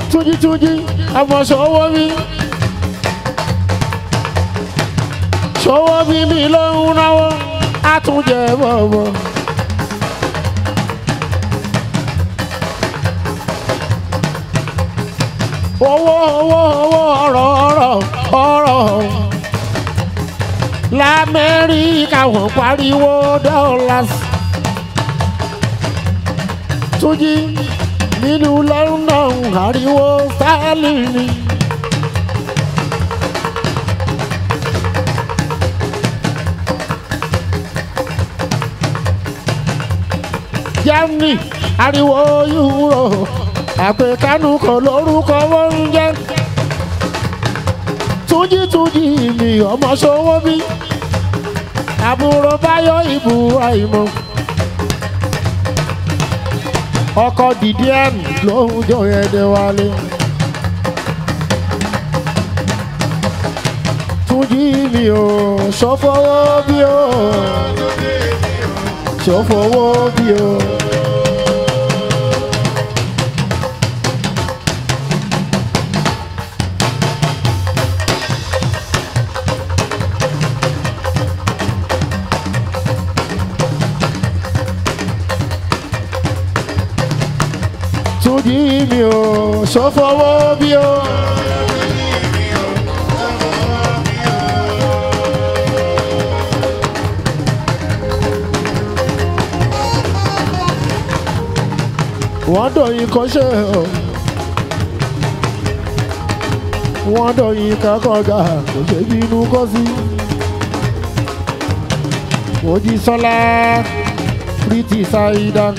túnjítúnjí ọmọ ṣòwò mi ṣòwò mi mi ló ń náwó àtúnjẹ bọ̀bọ̀. owó owó owó ọ̀rọ̀ ọ̀rọ̀ ọ̀rọ̀ lamẹ́ríkà wọ́n pariwo dollars túnjí nínú london ariwo sterling. germany ariwo euro àpèkánú kan lórúkọ wọn ń jẹ túnjí túnjí mi ọmọ ṣòwò bí àbúrò báyọ̀ ìbúra ìmọ̀ ọkọ dìdí ẹn lóhùn jọ ẹdẹ wálé túnjí mi ò ṣọfọwọ́ bí o ṣọfọwọ́ bí o. túnjí mi ò ṣọfọwọ́ bí o. wọ́n dọ̀yìn kọ́ṣẹ́ o. wọ́n dọ̀yìn kakọ̀gà kò ṣe bínú kọ́ sí. Mojísọ́lá Pretty Saida.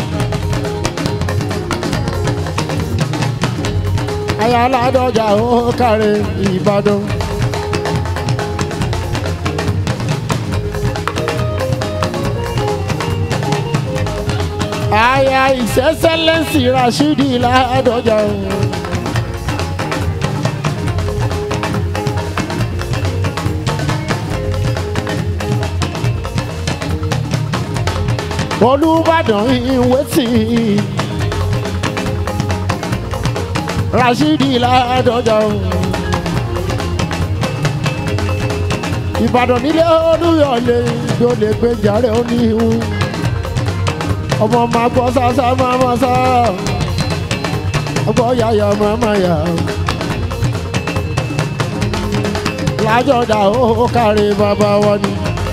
ayáládọ́jà ó kárẹ̀ Ìbàdàn. aya ìṣẹ́sẹ́lẹ́sì Rashidi ládọ́jà ó. Olúbàdàn ìwé tì í. Rashidi ládọjà o. Ìbàdàn nílé Olúyọ̀lé ló lè gbé jàre oníhu. Ọmọ máa gbọ́ sásá máa máa sá. Ọgbọ́ yàyà máa máa yà. Lájọ̀dá ó kárí bàbá wọn ni.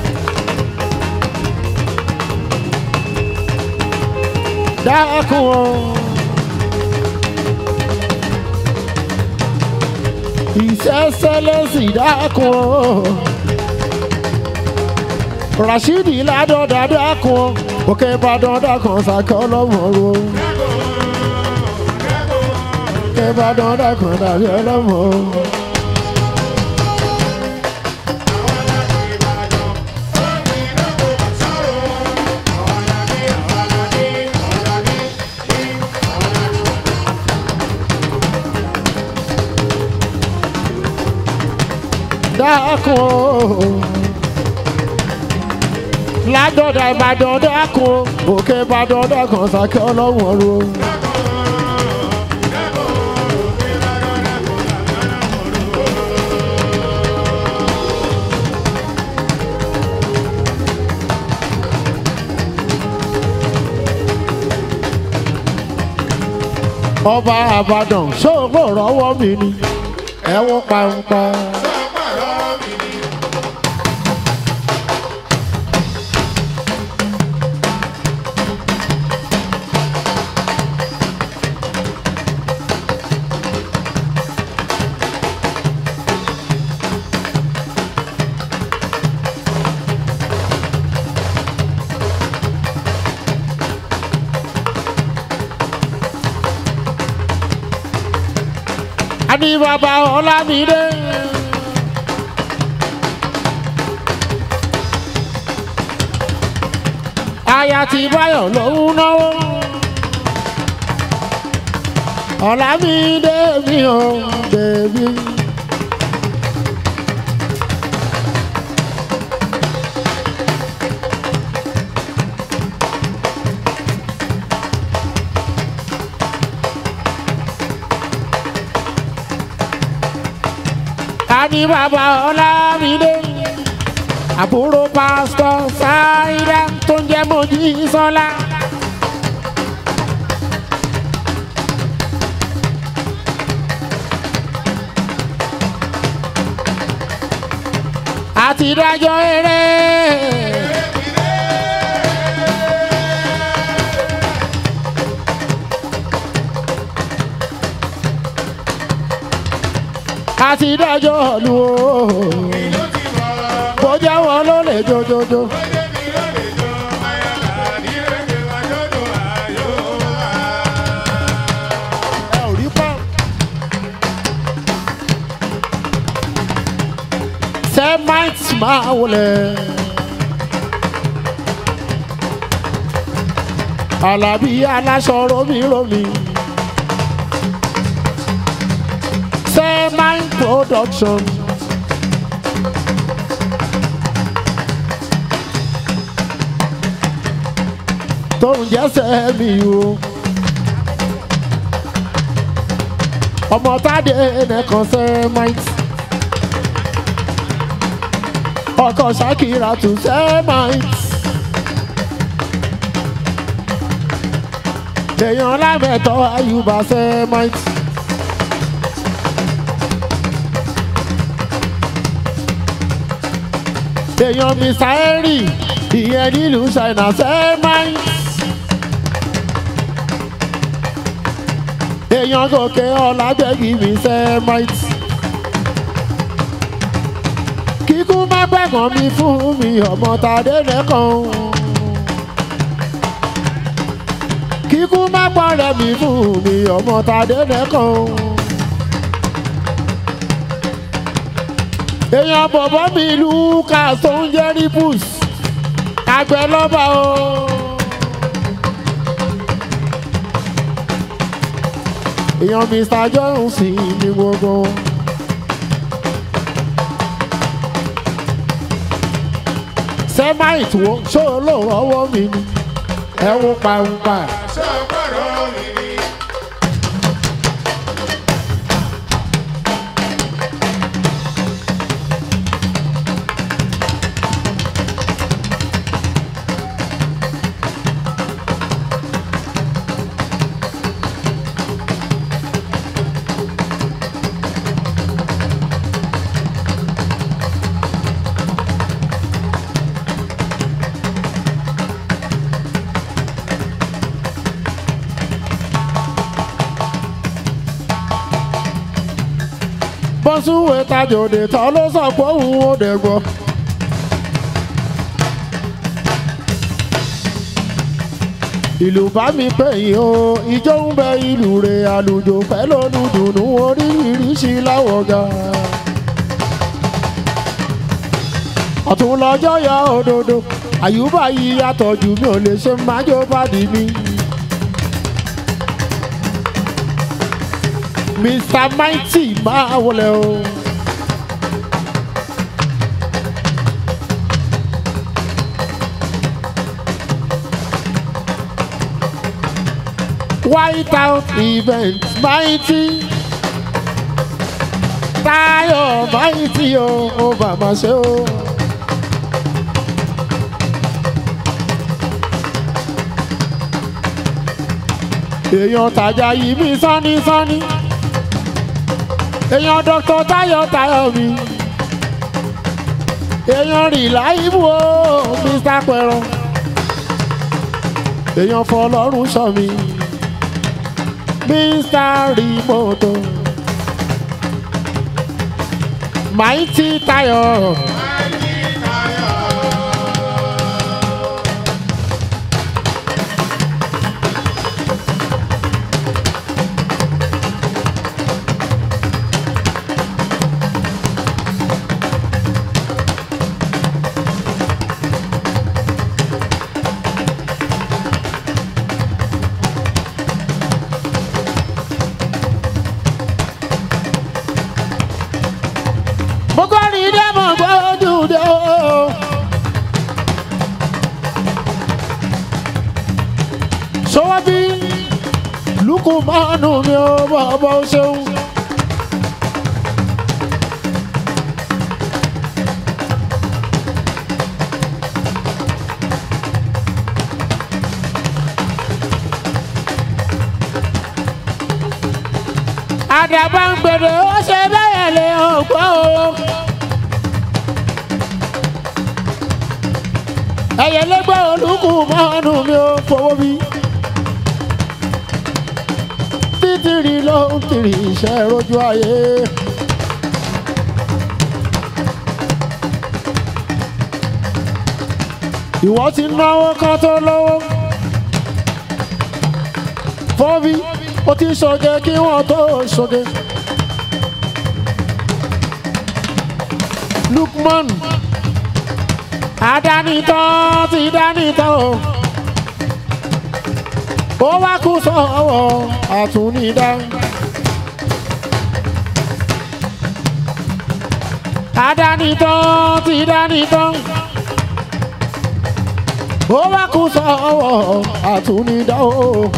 Dákun o. ìṣẹ́sẹ́lẹ́sì dákun o. Rashidi ládọ́dá dákun o. òkè ìbàdàn dákun sàkẹ́ ọlọ́mọ̀ọ́rọ́. òkè ìbàdàn dákun dàbí ọlọ́mọ̀ọ́rọ́. dákun o. ládọ́dá ìbàdàn dákun o. òkè ìbàdàn dákun sàkẹ́ ọlọ́mọ̀ọ́rọ́. ọba àbàdàn ṣòro rọwọ́ mi ni ẹ̀wọ̀n pàǹpà. Ani bàbá Ọlámídé. Aya ti Báyọ̀ lòún náwó. Ọlámídé mi ò bèbí. ní bàbá ọlámídé àbúrò pásítọ̀ sáírà tó ń jẹ́ Mojísọ́lá. àti dájọ́ eré. àti dájọ́ lu o bó jẹ́ wọn ló lè jojojo. ẹ ò rí pọ́n. Semite máa wọlé. Àlàbí aláṣọ romiromi. Semite production. Tó ń jẹ́ sẹ́mi o. Ọmọ Tádé nìkan Semite ọkọ ṣàkìrà tún sẹ́máìtì. èèyàn lámẹ̀tọ́ àyùbá sẹ́máìtì. èèyàn mr henry ìyẹn nílùú ṣáínà sẹ́máìtì. èèyàn gòkè ọ̀làgbẹ̀gì mi sẹ́máìtì. kíkú má gbẹ̀gàn mi fún mi ọmọ tàdé lẹ́kàn. kíkú má pọ̀rẹ́ mi fún mi ọmọ tàdé lẹ́kàn. èèyàn bọ̀bọ̀ mi lucas tó ń jẹ́ ripus àgbẹ̀ lọ́ba o. èèyàn mr jones ní gbogbo. sẹ́máìtì wo ṣó olóòrò ọwọ́ mi ni ẹ wo pàǹpà. bọ́sùwé tajòdè tán ló sọ pé òun ò dẹ̀ gbọ́. ìlú bá mi pè yín o ìjọ ń bẹ ìlú rẹ̀ àlùjò fẹ́ lónú dùnú oríṣiríṣi láwọ̀gá. ọ̀tún lọ́jọ́ yọ òdodo àyùbá yìí yàtọ̀ jù mí ò lè ṣe májò bá dì mí. Mr. Mighty máa wọlé o. White House event Mighty. Táyọ̀ Mighty o, ó bàbá ṣe o. Èèyàn tàjà yìí mí sánní sánní èèyàn dr tayo tayo mi èèyàn rìláìbù o mr pẹ̀rọ èèyàn fọlọ́run sọ mi mr rimoto mighty tayo. mo kọ́ ní dẹ́mọ̀ gbójú dé o. sọ́wọ́ bí lukú mọ́nù mi ò bọ̀ bọ́ ṣeun. àdàbà ń gbèrè ó ṣe bẹ́ẹ̀ lè ọ̀pọ̀ o. ẹ̀yẹ lẹ́gbẹ́ olùkù mọ́nù mi ò fowó bí. títìrì ló ń tìrì iṣẹ́ rojú ayé. ìwọ ti náwó kan tó lówó. fọ́bí ó ti ṣoge kí wọ́n tó ṣoge. Lukman adánitán ti dánitán o ó wá kú sọ́wọ́ àtúnidá. adánitán ti dánitán ó wá kú sọ́wọ́ àtúnidá o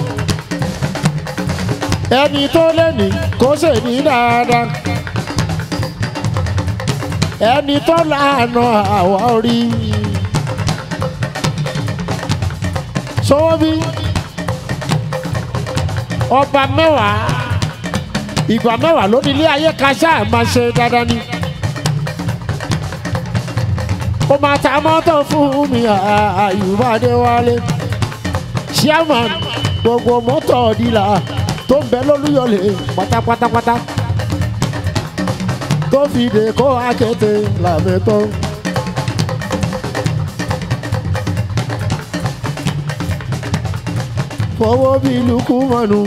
ẹni tó lé ní kó ṣe ní dáadáa ẹni tó lànà àwa orí. sọ́wọ́ bí ọba mẹ́wàá ìgbà mẹ́wàá lónìí ilé ayé kaṣá máa ṣe dáadáa ni. ó máa ta mọ́tò fún mi àyùbádé wálé chairman gbogbo mọ́tò dílà tó ń bẹ lólúyọ̀lé pátápátápátá tó fi dè kó akéde làmẹ́tọ́. fọwọ́ bí lukú mọ́nu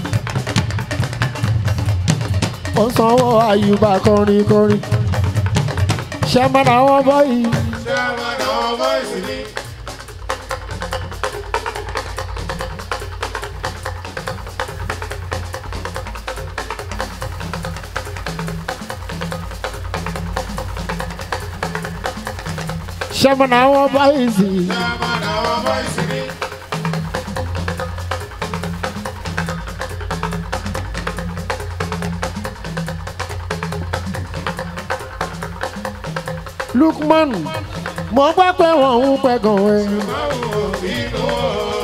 ó sanwó àyùbá kọrin kọrin ṣe máa ra wọn báyìí. ṣé àwọn àwọn bọ́ìsì ni. ṣe máa ra wọn báyìí sí i. ṣé àwọn àwọn bọ́ìsì ni. Lukman mo gbọ́ pé wọ́n ń pẹ̀gàn ẹ̀. báwo inú o.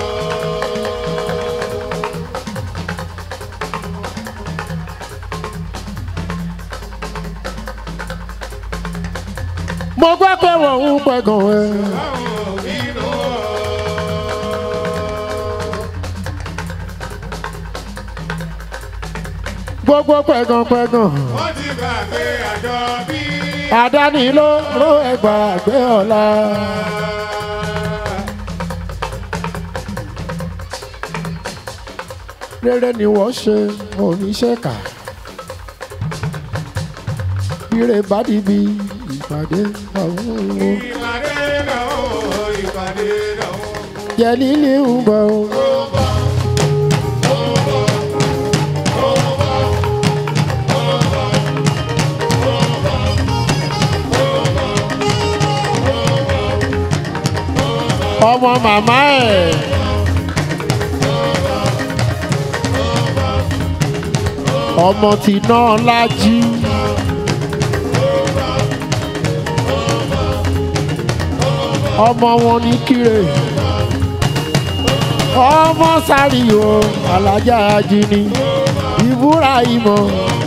mo gbọ́ pé wọ́n ń pẹ̀gàn ẹ̀. báwo inú o. gbogbo pẹ̀gàn pẹ̀gàn wọ́n ti gbàgbé àjọ bí. àdáni ló ló ẹgbà gbé ọ̀la. rere ni wọ́n ṣe oníṣẹ́ka. ire bá dìbì ìpàdé àwọn ohun. ìpàdé náà o ìpàdé náà o. jẹ́ líle ń bọ̀ o. ọmọ màmá ẹ̀. ọmọ tí náà lájí. ọmọ wọn ní kírè. ọmọ sáríò alájà ajíní ìbúra ìmọ̀.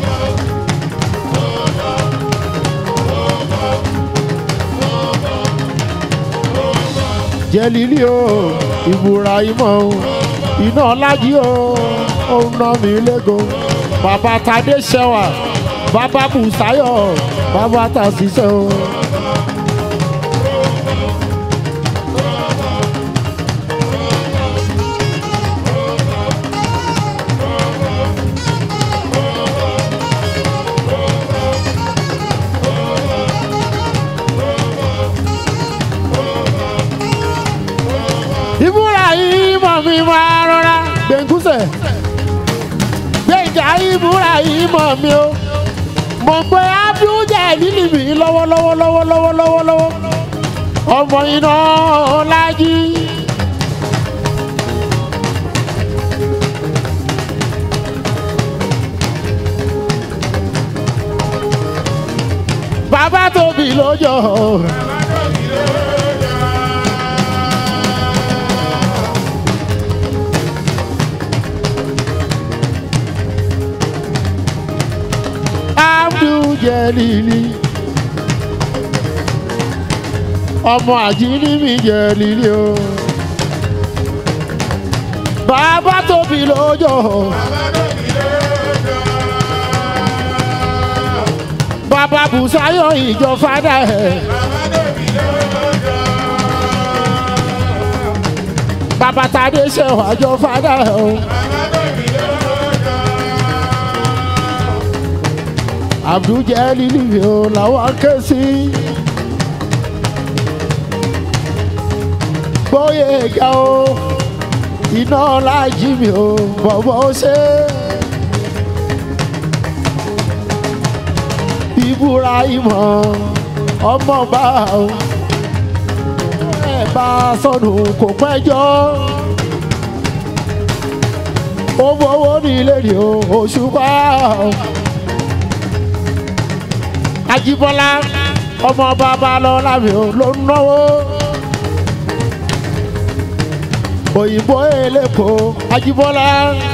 jẹ́lílì o ìbúra ìmọ̀ o iná lájí o òun náà mi lẹ́gọ̀ bàbá tadé ṣẹwà bàbá bùsáyọ̀ bàbá tàṣìṣẹ́ o. ìbúra yìí mọ̀ mi máa rọra gbẹ̀ngúsẹ̀ gbẹ̀ngà ìbúra yìí mọ̀ mi o mọ̀ pé abduljẹ lílì mi lọ́wọ́lọ́wọ́ lọ́wọ́lọ́wọ́ lọ́wọ́lọ́wọ́ ọmọ iná ọlájí. bàbá tóbi lójó. jẹ́ lílí ọmọ àjíní mi jẹ́ lílí o bàbá tóbi lójó bàbá bùsáyọ̀ ìjọ fádà ẹ̀ bàbá tadé ṣẹ̀wá jọ fádà ẹ̀ o. Abdul Jalil mi ò làwọn ké sí. Gbóyè ga o, iná lájí mi ò bọ̀bọ̀ ó ṣe. Ìbúra ìmọ̀ ọmọ bá o. Ẹ bá sọnù kò pẹ́jọ́. Ó fowó nílé ni o, òṣùpá o. Ajíbọ́lá ọmọ bàbá lọ́la mi ò ló ń náwó. Òyìnbó elépo Ajíbọ́lá.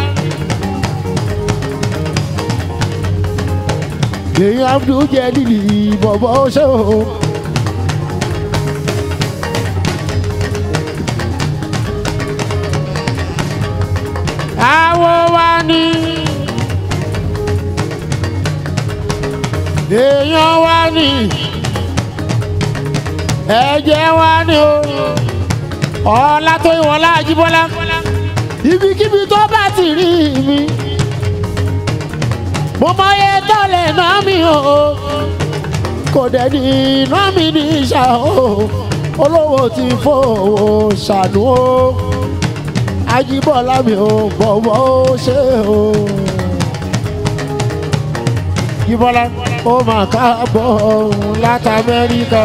Èyí Abdul Jalil bọ̀bọ̀ ṣé o. Àwo wa ni. èèyàn wá ní ẹ̀jẹ̀ wá ní o ọlá tó ìwọ̀n láàjíbọ́lá ibikíbi tó bá ti rí mi mo mọ iye tó lè ná mi o kò dẹ̀ ní iná mi ní ìṣà o olówó ti fowó ṣàánú o ajíbọ́lá mi ò bọ̀wọ́ ó ṣe o jíbọ́lá ó mà káàbọ̀ láti amẹ́ríkà.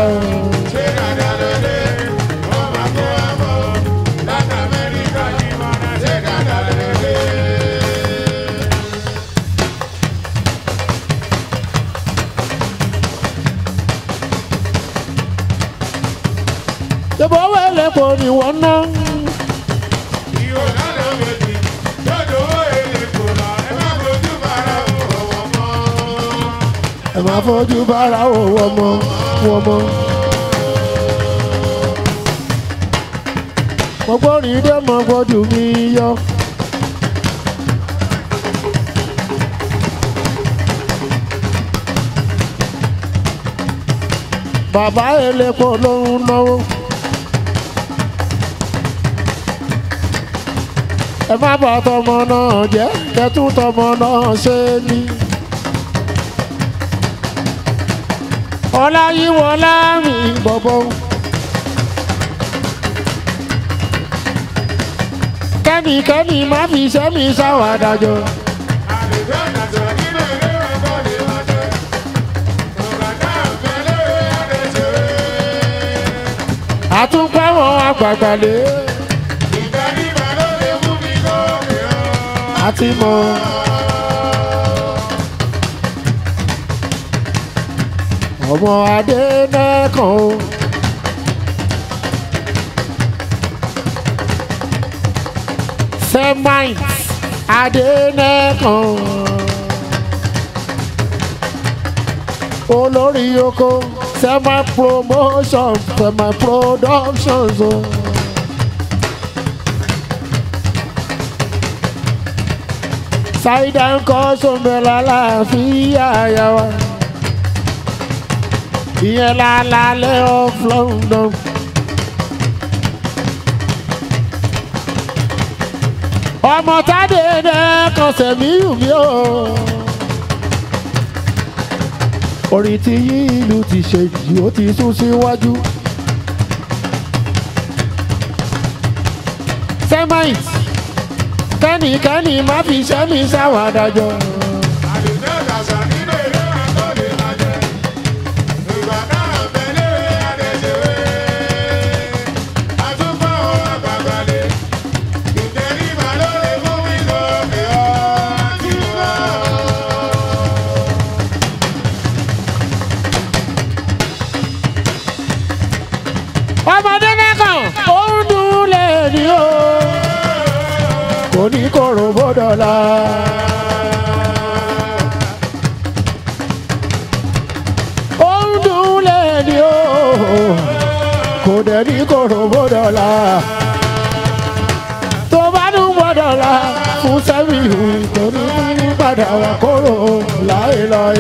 Ṣèbọ̀ wẹ̀lẹ̀ kò ní wọ́n ná. Ẹ máa fojú bára wò wọ́n mọ́ wọ́n mọ́. Mo gbórin dé mọ gbójú mi yọ. Bàbá elépo ló ń náwó. Ẹ má bà tọmọ náà jẹ́, kẹ́tún tọmọ náà ṣe ní. Ọláyíwọlá mi bọ̀bọ̀. Kẹ́nìkẹ́nì má fi iṣẹ́ mi ṣàwàdájọ́. Àtúnpẹ́ wọn àgbàgbà lé. Àti mọ̀. Ọmọ adé nẹ́kan o. Semines adé nẹ́kan. Olórí oko semi promotion semi productions o. Ṣáídà ń kọ́ sómẹ́lá láàfin àyà wa ìyẹn lálálẹ́ of London. ọmọ tádé náà kan sẹ̀mí mi o. orin tí yí ìlú ti ṣe jù ó ti sún síwájú. semite kẹ́nìkẹ́nì má fi sẹ́mi sáwàdájọ́. ọmọdé nìkan ó ń dún lè ní o kò ní kòrò bọ́dọ̀lá. dẹ̀ ní kòrò bódọ́là tó bá dún bódọ́là fún sẹ́mìlù tó ní ní padà wà kóró láéláé.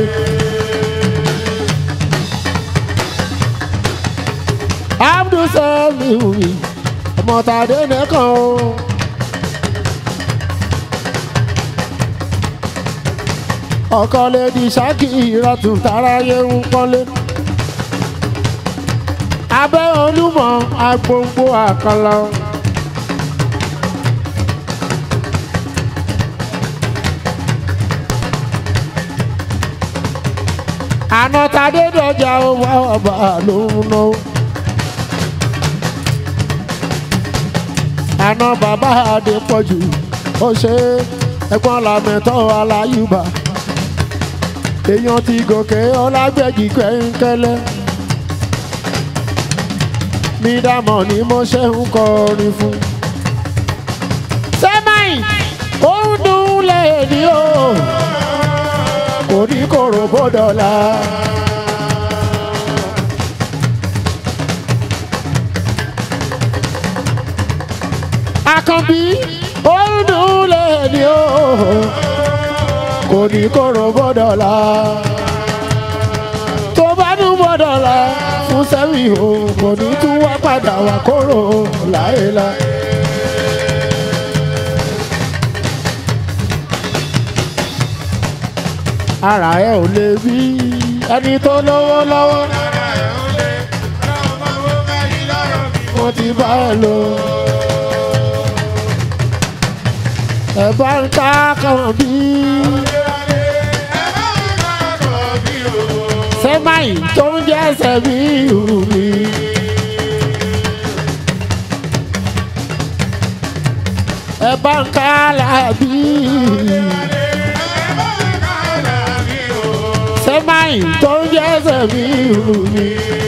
abdul sẹ́mìlù ọmọ tàdé nìkan o. ọkọ lè di ṣáàkì ìrọ̀tù táráyé ń pọ́nlé. abẹ́ olúmọ agbóngbó àkànlọ. àná tàdé dọjà owó ọba ló ń ná. àná bàbá adé pọ̀jù ó ṣe ẹ̀gbọ́n làmẹ́tọ́ aláyùbá èèyàn ti gòkè ọlágbẹ́jì kẹ́ńkẹ́lẹ́ mi dámọ̀ ni mo ṣe ń kọrin fún. sẹ́máì ó ń dún lẹ́ẹ̀ni o kò ní kòrò bódọ́là. àkànbí ó ń dún lẹ́ẹ̀ni o kò ní kóró bọ́dọ̀là tó bá ní bọ́dọ̀là fún sẹ́mi o kò ní tún wá padà wá kóró láéláé. ara ẹ ò lè bí ẹni tó lówó lọ́wọ́ mo ti bá ẹ lò. ẹ bá ń ká kàn bí. sẹ́máì tó ń jẹ́ sẹ́mi ìhù mi. ẹ bá ń ká làbí. sẹ́máì tó ń jẹ́ sẹ́mi ìhù mi.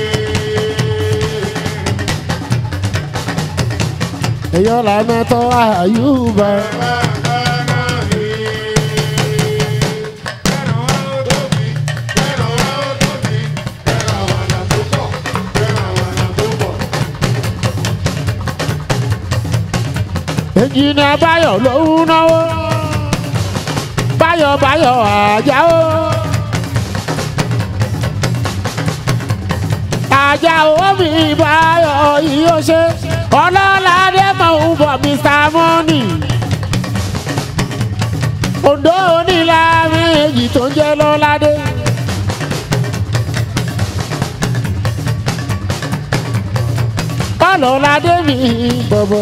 èyàn lànà tó àyùbá. ẹnjìnìà báyọ̀ ló ń náwó báyọ̀ báyọ̀ àjáwó. àjáwó mi báyọ̀ yìí ó ṣe ọlọ́ládé mọ̀ ń bọ̀ mr money. òǹdó onílà méjì tó ń jẹ́ lọ́ládé. ọlọ́ládé mi bọ̀bọ̀.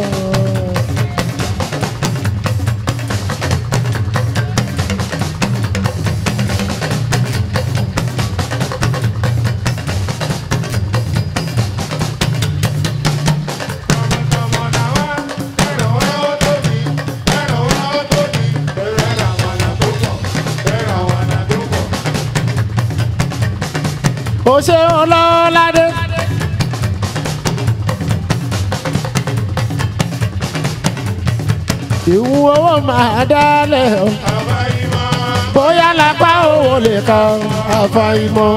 ó ṣe ọlọ́ládé. ìwú owó máa dálẹ̀ o bóyá lápá owó lè ka àfàìmọ̀.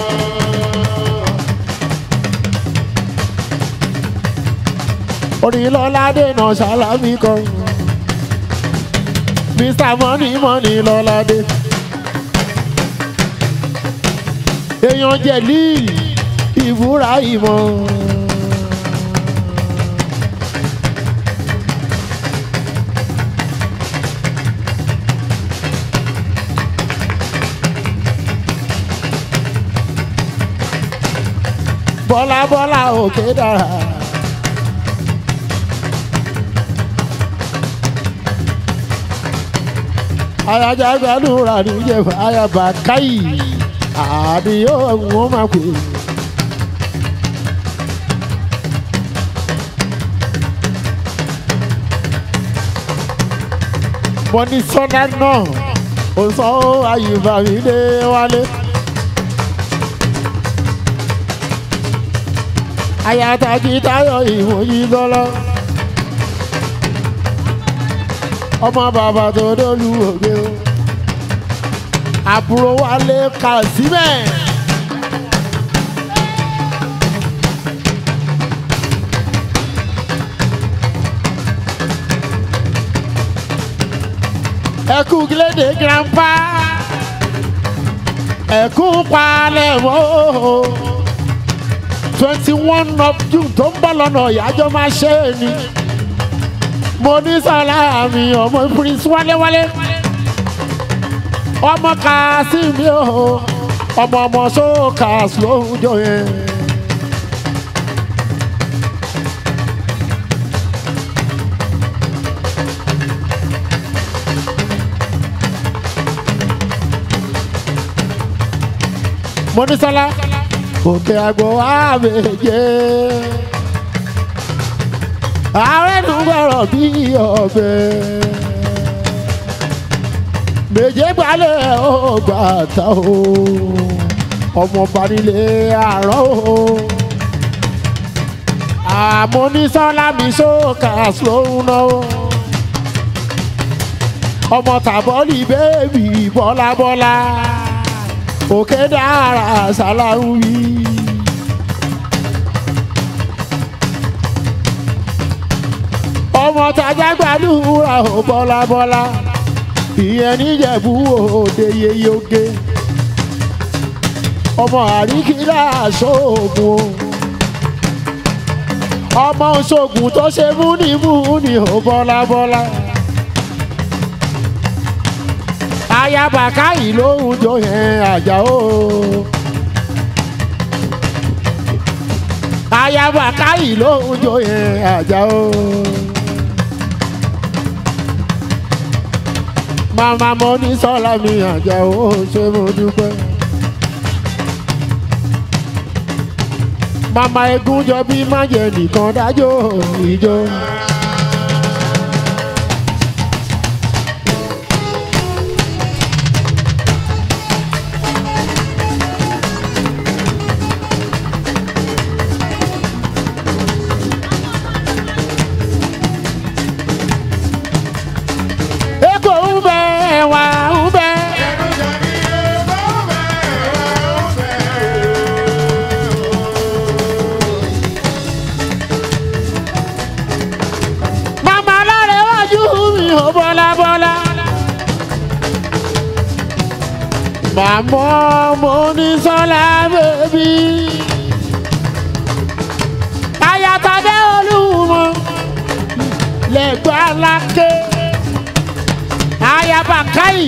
onílọ́ládé náà ṣàlámì kan mr money money lọ́ládé. èèyàn jẹ̀lí ìbúra ìmọ̀. bọ́lá bọ́lá òkè dára. ayajà gbàdúrà níjẹ̀fà ayaba káyì àdìyó wọn máa pè é. mo ní sọ́dá náà ó sọ àyùbá mi dé wálé. ayataki tayo ìwòyí lọ́lọ́. ọmọ bàbá tó dólú òde o. àbúrò wálé kà síbẹ̀. ẹkú gílédè grandpa ẹkú palẹ̀mọ́ twenty one of june tó ń bọ̀ lọ́nà ìyájọ́ máa ṣe é ni mo ní sọlá mi ọmọ prince wálewálé ọmọ kàásìmí o ọmọ ọmọ sókàs lóhùnjọ yẹn. mọ́nísọ́lá òkè àgbò àbèjé ààrẹ nù gbọ́rọ̀ bí ọbẹ̀ méje gbalẹ̀ ó gbà tá o ọmọọba nílé àárọ̀ o àmọ́nísọ́lá mi sókà lóhùn náà ọmọ tàbọ́lì bẹ́ẹ̀bì bọ́lábọ́lá òkè dára ṣàlàwí. ọmọ tajà gbàdúrà ó bọ́lábọ́lá ìyẹn níjẹ̀bú òde yeye ọmọ àríkìlá ṣoògùn o ọmọ ṣoògùn tó ṣe múnimúni ó bọ́lábọ́lá. ayaba káyì lóhùn jó yẹn àjà o. ayaba káyì lóhùn jó yẹn àjà o. màmá mo ní sọ́la mi àjà o ṣé mo dúpẹ́. màmá egun jọ bí májẹ̀ nìkan dájọ́ ìjọ. Eko ń bẹ ẹwà ń bẹ. Màmá lára iwájú mi ò bọ́lá bọ́lá. Màmá mo ní sọ́lá bèbí. Ayatollah olúmọ lẹ́gbàá lákè ayaba kai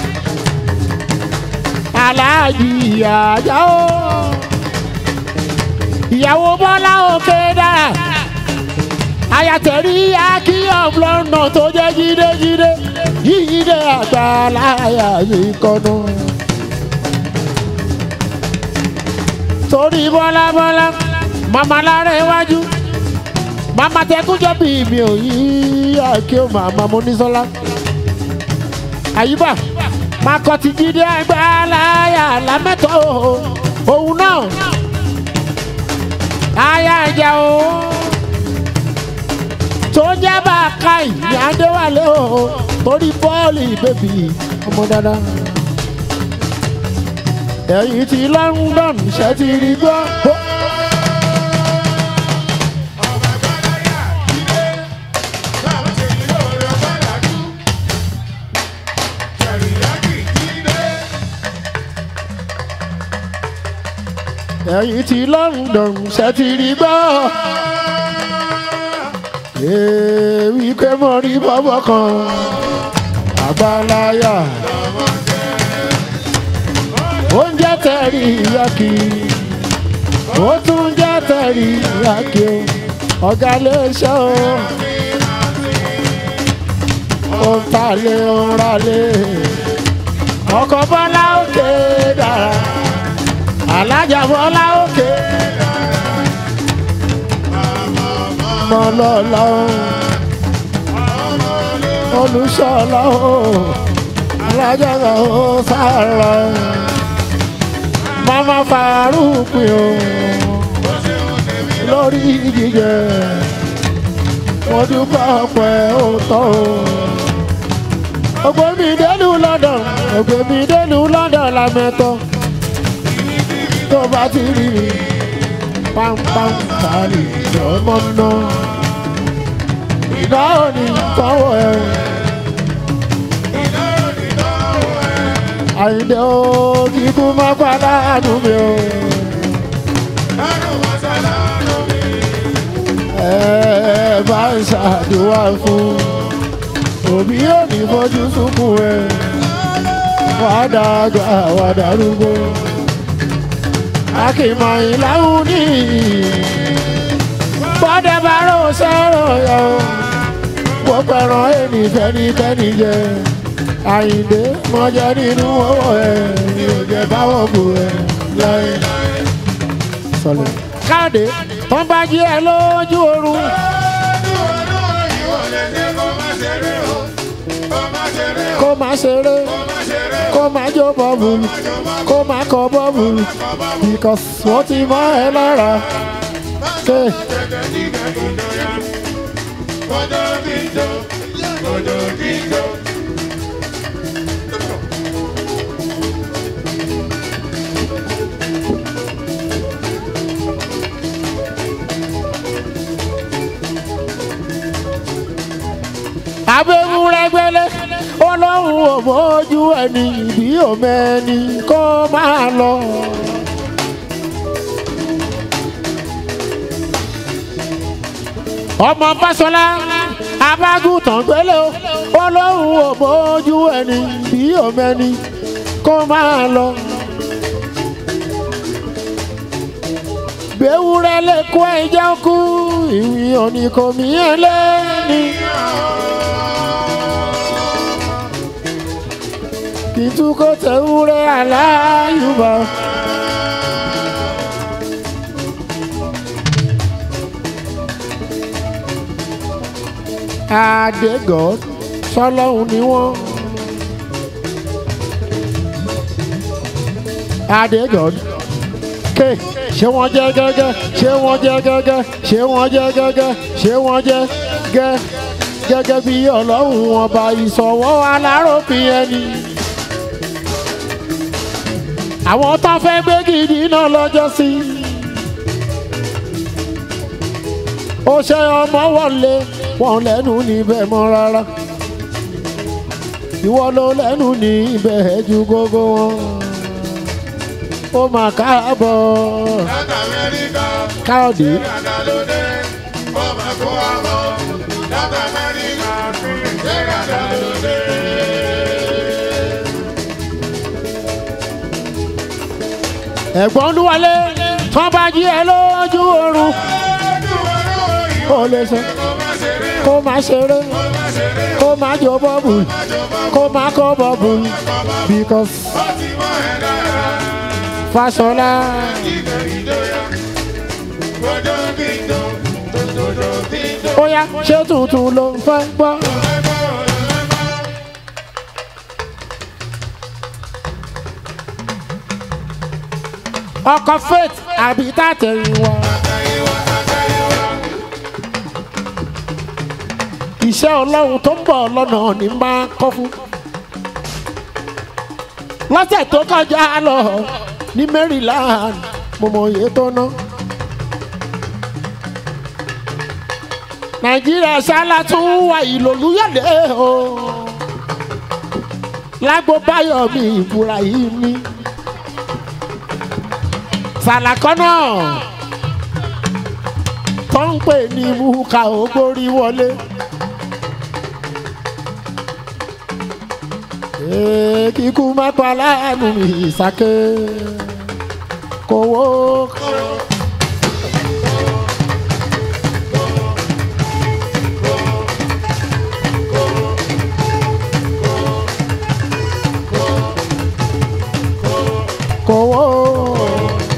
aláàjì àjà ó ìyàwó bọ́lá òkè dára ayatẹ̀rí akíyọ̀ lọ́nà tó jẹ́ jídéjídé jíde àgbà láyà mi kọ́nà. torí bọ́lá bọ́lá màmá lára iwájú màmá tẹkújọ́ bí mi ò yí àkí ó màmá mo ní sọ́lá àyíbá máa kọ́ ti jíde àgbà láyà lámẹ́tọ́ òun náà àyà ìjà o tó jẹ́ bá a ka ìyá adéwálé o torí bọ́ọ̀lì bèbí ọmọ dáadáa ẹ̀yìn ti London ṣe ti rí gbọ́. ẹ̀yìn ti London ṣe ti rí gbọ́. èèwì pé mo rí bọ́bọ́ kan àgbáláyà. oúnjẹ tẹ̀rí yákì ó tún jẹ́ tẹ̀rí yákì o ọ̀gá lè ṣe o. ó ń ta lé ó ń ra lé ọkọ̀ bọ́lá òkè dára alájà bọ́lá òkè mọ́lọ́lọ́ olùṣọ́lá o alájà o sára mama farúpin o lórí jíjẹ wọ́n dúpẹ́ ọpẹ́ òótọ́ o ògbémi délù London ògbémi délù London lamẹ́tọ́ tó bá ti rí mi pampam kárí ọmọ náà ìdá òní tọwọ́ ẹ àyìndé o kíkú má padà nù mí o. Àrùn mọ́sálá lómi. ẹ bá ń ṣàdúrà fún òbí ò ní fojú sunkún ẹ wàá dàgbà wàá darúgbó akìmọ̀yìn láwùn ní bọ́dẹ̀ bá rò sẹ́rọ̀ yọ mo pẹ̀ràn èmi fẹ́nifẹ́ni jẹ àyìndé mọ́jẹ́ nínú owó ẹ̀ mi ò jẹ́ báwọ̀ bù ẹ̀ láyé sọlẹ̀. káàdé tó ń bá jí ẹ lójú oorun kó má ṣeré kó má jó bọ́ọ̀bù kó má kọ bọ́ọ̀bù because wọ́n ti mọ́ ẹ lára. ké abẹ́wúrẹ́gbẹ́lẹ́ ọlọ́run ò mójú ẹni bí òmẹ́ni kó máa lọ. ọmọ Fáṣọlá abágùntàn gbélé o ọlọ́run ò mójú ẹni bí òmẹ́ni kó máa lọ. gbẹ̀wúrẹ́ lè kó ẹjọ́ kú ìwì òní kò mí ẹ lẹ́ni. kìtúkọ̀ tẹ̀wúrẹ́ aláyùbá. Adégọ́ sọlọ́hún ni wọ́n. Adégọ́ ké ṣé wọ́n jẹ́ gẹ́gẹ́ ṣé wọ́n jẹ́ gẹ́gẹ́ ṣé wọ́n jẹ́ gẹ́gẹ́ ṣé wọ́n jẹ́ gẹ́ gẹ́gẹ́ bí ọlọ́run ọba ìsọ̀wọ́ aláròpin ẹni. àwọn tó fẹ́ gbé gidi náà lọ́jọ́ sí. ó ṣe ọmọ wọlé wọn lẹ́nu níbẹ̀ mọ́ rárá. ìwọ ló lẹ́nu níbẹ̀ ju gbogbo wọn. ó mà káàbọ̀ Láti Amẹ́ríkà, káòdé. Canada ló dé, ó máa kó àbọ̀. Láti Amẹ́ríkà, Canada ló dé. ẹ̀gbọ́n lúwalé tán bá jí ẹ lójú oorun ó lè sọ kó má ṣeré kó má jó bọ́ọ̀bù kó má kó bọ́ọ̀bù because Fáṣọlá ó yá ṣé tuntun ló ń fẹ́ gbọ́. ọkọ̀ faith àbí tàtẹ̀yìn wá. iṣẹ́ ọlọ́run tó ń bọ̀ lọ́nà ní máa kọ́ fún. lọ́sẹ̀ tó kọjá lọ ní Maryland mo mọ iye tó ná. nàìjíríà ṣáálá tún wà ìlòlúyọ̀dé o. lágbo báyọ̀ mi ìbúra yìí ní. sàlàkọ́nà tó ń pè ní muka ògbórí wọlé. Ee, kíkú má pa láàánú ìsàké kówó. kówó.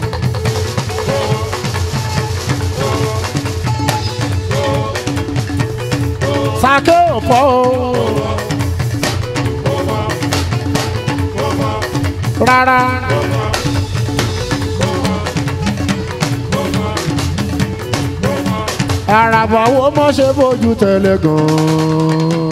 Sàké òpó. Rárá. Àràbà wo mọ̀ ṣe bójú tẹ̀lé gan-an.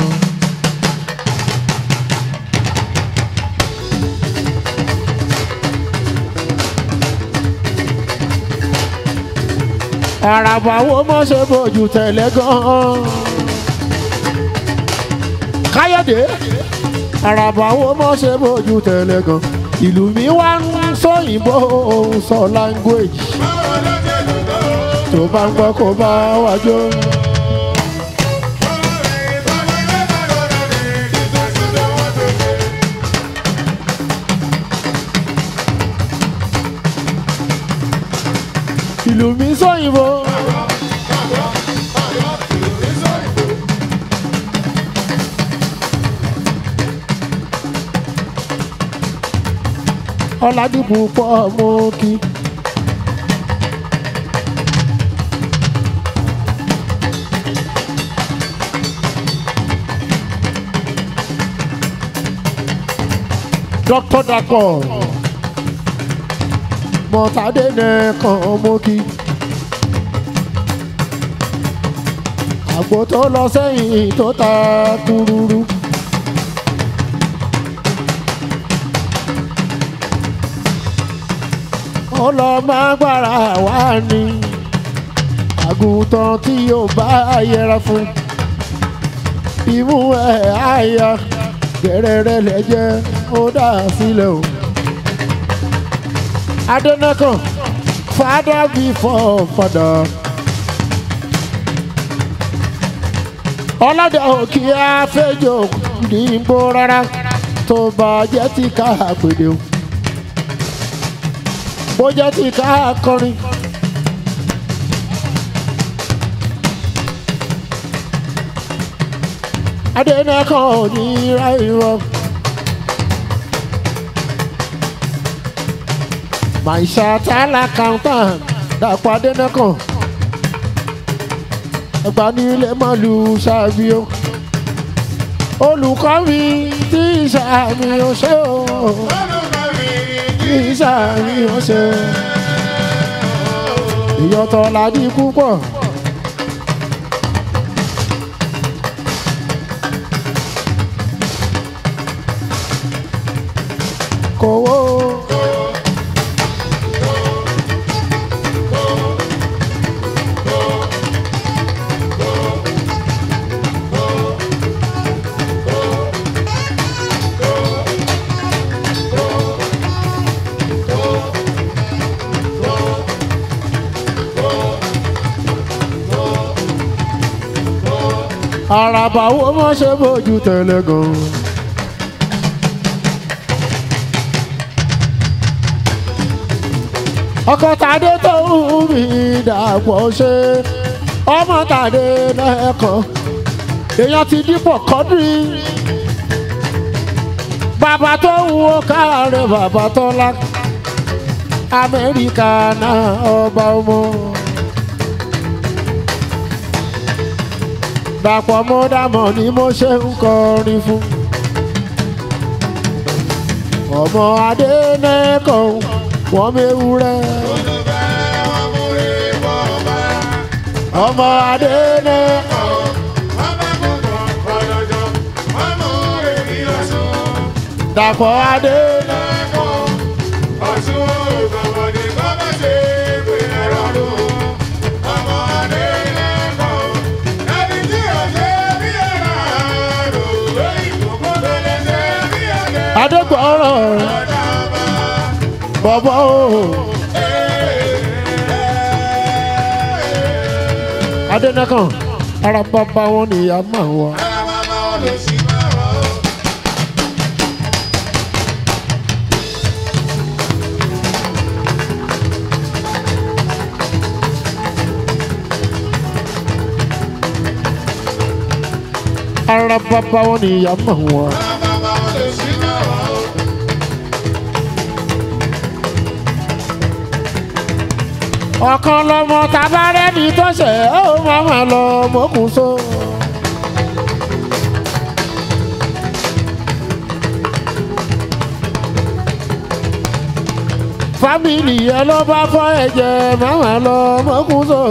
àràbà wo mọ̀ ṣe bójú tẹ̀lé gan-an. káyọ̀dé àràbà wo mọ́ ṣe bójú tẹ̀lé gan ìlú mi wá ń sóyìnbó òun sọ language báwo ló ṣe dùn tó. tó bá ń gbọ́ kó bá wájú. ìlú mi sóyìnbó. ọ̀làdìbò pọ̀ mọ́ kí. dr dapò mọ̀tàdé nìkan mọ́ kí. àgbo tó lọ sẹ́yìn tó ta kúrúrú. ọlọ́mọgbára wà ní àgùntàn tí yóò bá yẹra fún imú ẹ̀ àyà gẹ̀rẹ́rẹ́ lẹ́jẹ́ ó dà sílẹ̀ o. adẹ́nẹ́kàn father before father. ọlọ́dẹ òkè afẹ́jọ́ dìbò rárá tó bá jẹ́ ti ká àpèdè o bó jẹ́ ti ká kọrin. adẹ́nẹ́kàn ò ní ra irọ́. màìṣàtàlà kàńtàn dàpọ̀ adẹ́nẹ́kàn ẹgbà nílé mọ́lù ṣàbíó olùkọ́ mi tí ìṣàmì ò ṣe o tí ìṣàmì ò ṣe ìyọ̀tọ̀ làdí púpọ̀. kòwó. àràbà wo mọ́ ṣe bójú tẹ̀lé gan. ọkọ tàdé tó ń mi dàpọ̀ ṣe ọmọ tàdé lẹ́ẹ̀kan èèyàn ti dípò kọ́dírì bàbá tó ń wo káàárẹ̀ bàbá tọ́lá amẹ́ríkà náà ọba ọmọ. dàpọ̀ mọ́ dàmọ̀ ni mo ṣe ń kọrin fún. ọmọ adé nẹ́kọ̀ wọ́n mewúrẹ́. ọmọ adé nẹ́kọ̀ dàpọ̀ adé nẹ́kọ̀. adégbọ̀rọ̀ bọ̀bọ̀ o. adẹ́nẹ́kàn ara bàbá wọn nìyá máa wà. ara bàbá wọn nìyá máa wà. ọ̀kan lọmọ tabarẹ́ni tó ṣẹ̀ ó máa ma lọ mọ́kùn so. fámìlì yẹn ló bá fọ́ ẹ̀jẹ̀ máa ma lọ mọ́kùn so.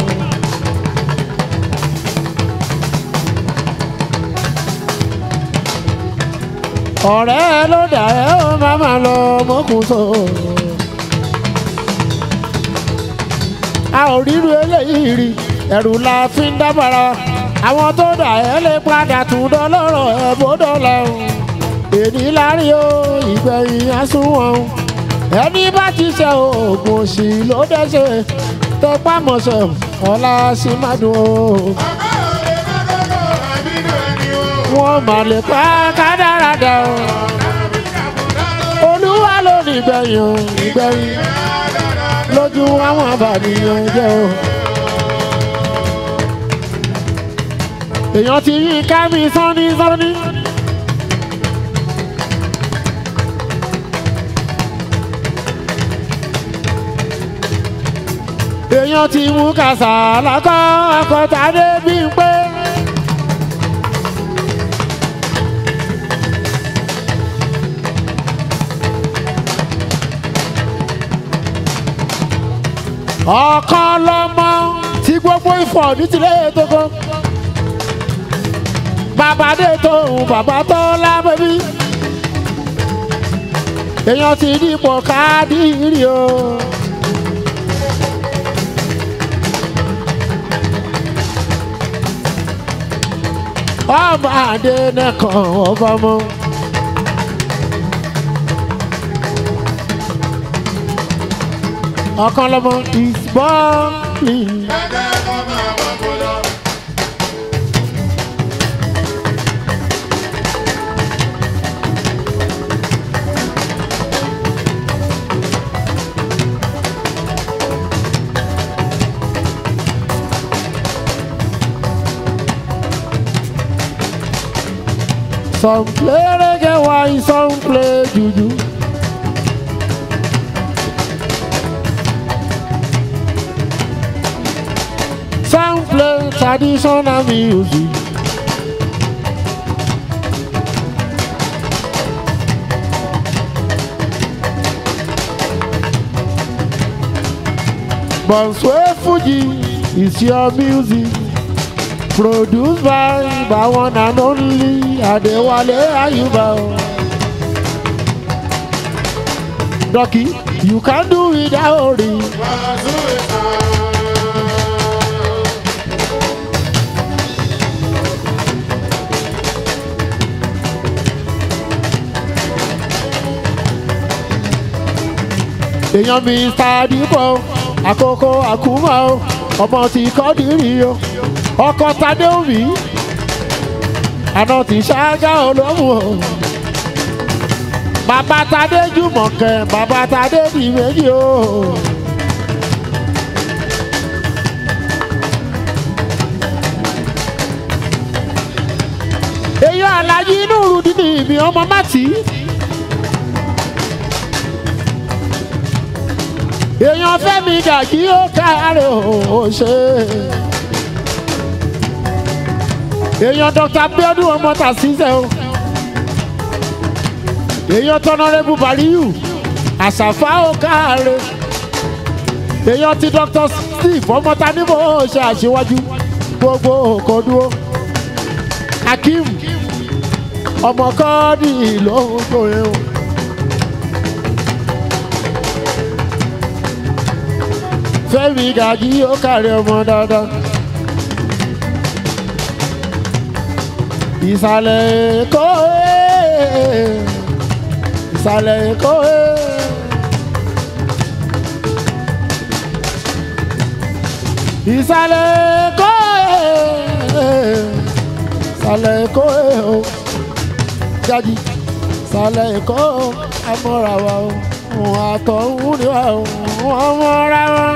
ọ̀rẹ́ ló dà ẹ́ ó máa ma lọ mọ́kùn so. a ò ríru eléyìí rí ẹ̀rù la fi ń dábàrà àwọn tó dà ẹ́ lè padà tún dọ́lọ́rọ̀ ẹ̀ bó dọ́là o èní lárí o ìgbẹ̀yìn àsùnwọ̀n ẹni bá ti ṣe oògùn òṣì ló dẹ́sẹ̀ tẹpá mọ̀ṣẹ̀ ọ̀la sì má dùn o. wọ́n mà lè pa kádàrádà o. olúwa ló ní ìgbẹ̀yìn o ìgbẹ̀yìn lójú àwọn àbànìyàn jẹ́ o. èèyàn ti yí ká mi sọ́ni sọ́ni. èèyàn ti mú kàṣà lákọ́ akọ́tàdé bí n pé. ọ̀kan lọ́mọ tí gbogbo ìfọ̀ ní tilẹ̀ tókò. bàbá dé tóun bàbá tó lábẹ́bí. èèyàn ti dìpọ̀ káàdìrì o. ọmọ adé nìkan ọba mọ́. ọ̀kan lọ́mọ is born. Some play reggae, why some play juju. Some play traditional music. Bonswe Fuji is your music. Produced by by one and only Adewale Ayuba. Ducky, you can do without it. èèyàn mi sàdípọ̀ àkókò àkúmọ̀ o ọmọ tí kọ́dìrì o ọkọ̀ tadé omi àná tí ṣáájá olómù o bàbá tadé jùmọ̀kẹ́ bàbá tadé di méjì o. èèyàn alájí inú rúdínì mi ọmọ mátì. èèyàn fẹ́mi gàjí ó káàárẹ̀ ó ṣe. èèyàn dr abiodun ọmọ tàṣíṣẹ́ o. èèyàn tọ́nọ́rẹ́bù bàríyù àṣàfà ó káàárẹ̀. èèyàn ti dr steve ọmọ tanímọ̀ ó ṣe àṣewájú gbogbo òkò dúró. akeem ọmọ kọ́ọ̀dì ló ń gbòòrè o. fẹ́mi gàjí ó kàrí ọmọ dáadáa. ìsàlẹ̀ èkó ee, ìsàlẹ̀ èkó ee. ìsàlẹ̀ èkó ee, ìsàlẹ̀ èkó ee o jáde ìsàlẹ̀ èkó amọ̀ra wa o òun àtọ̀ ń ní wa o wọ́n mọ̀ra wa.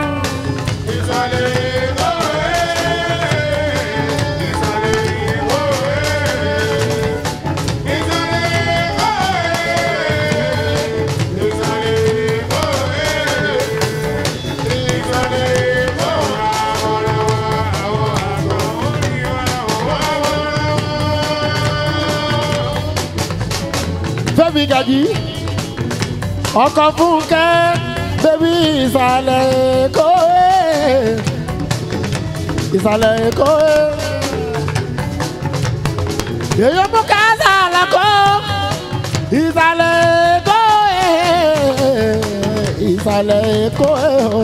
fẹ́mi gàjí ọkọ̀ fúnkẹ́ bébí ìsàlẹ̀ èkó ee, ìsàlẹ̀ èkó ee. èyí mú káàsà àlàkọ́ ìsàlẹ̀ èkó ee, ìsàlẹ̀ èkó ee o.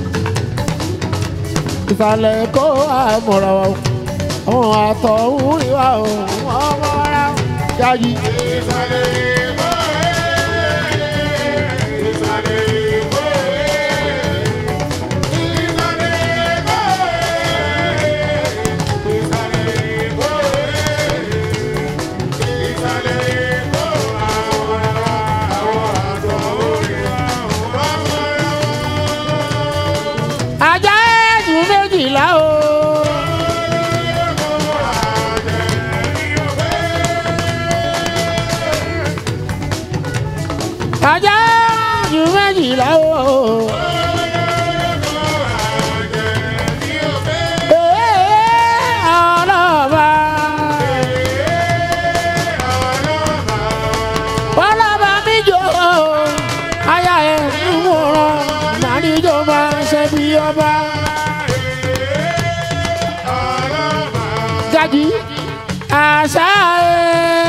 ìsàlẹ̀ èkó àmọ̀ràn wa o. àwọn àtọ̀ ń rí wa o wọ́n mọ̀ra jáde. ajá ẹ̀sùn méjìlá o. ajá ẹ̀sùn méjìlá o. Ee, ọlọ́ba. ọlọ́ba mi jò ó aya ẹ̀ ń wòran màníjó máa ń ṣe bí ọba. Gaji àṣà ẹ̀.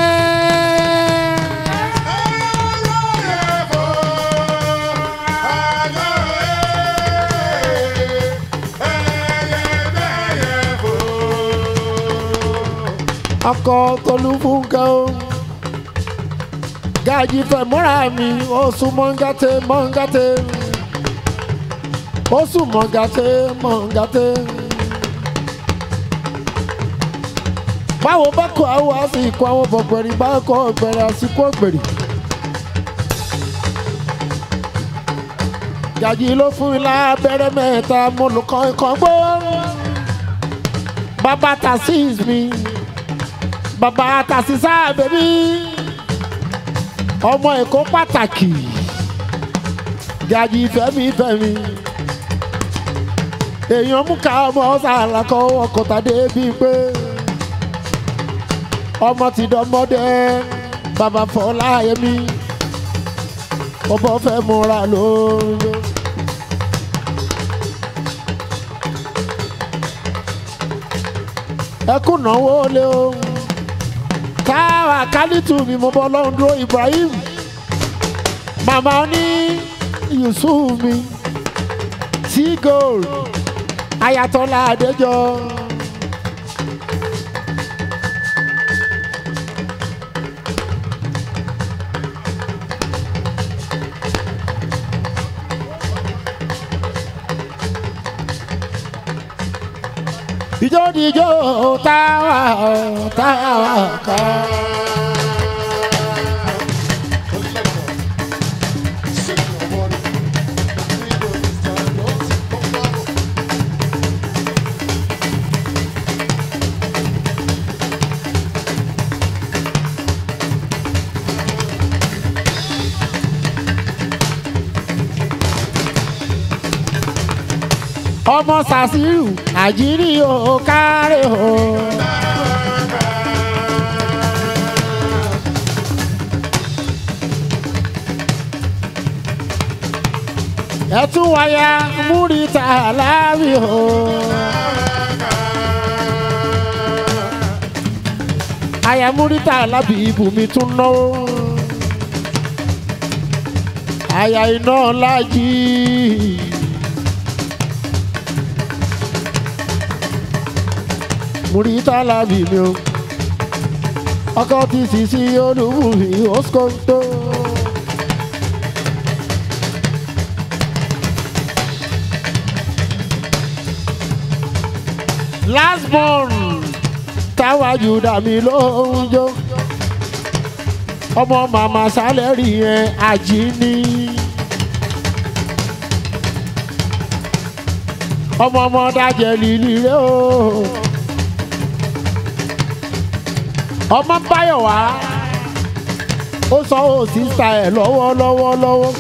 ọkọ tolú fúnkẹ́ o Gaji fẹ́ múra mi ó sún mọ́ngàtẹ́ mọ́ngàtẹ́ ó sún mọ́ngàtẹ́ mọ́ngàtẹ́. báwo bá kọ àwọn àsìkò àwọn bọ̀gbẹ̀rì bá kọ ọ̀gbẹ̀rì àsìkò ọ̀gbẹ̀rì. Gaji ló fún mi lábẹ́rẹ́ mẹ́ta mo lò kàn kàn gbó. bàbá tasis mi bàbá tasisa bèbí ọmọ èkó pàtàkì Gaji fẹ́mi fẹ́mi èèyàn mú ká ọmọ sàlàkọ ọkọ̀tàdé bíi pé ọmọ ti dọmọdé bàbá Fọláyẹmí ọbọ fẹ́ múra lóńdó. ẹkún náwó lé o káwa kálítù mi mo bọ́ lọ́hùn dúró Ibrahim màmá ní Yusuf mi tí gold ayatollah adéjọ. Ijó dijó táwa táwa ká. ọmọ sàṣírù àjírí o kárẹ̀ o. ẹtún wáyà múrítà láàbì o. àyà múrítà lábì ibùmí tún náwó. àyà iná lájí. múrítà lábì mi o. ọkọ ti sì sí olúbùmí òskòtò. last born táwa jùdà mi ló ń jó ọmọ màmá sálẹ̀rì yẹn àjíní ọmọ ọmọ dájẹ́ lílì rẹ o ọmọ báyọ̀ wá ó sọ ó sísá ẹ̀ lọ́wọ́ lọ́wọ́ lọ́wọ́.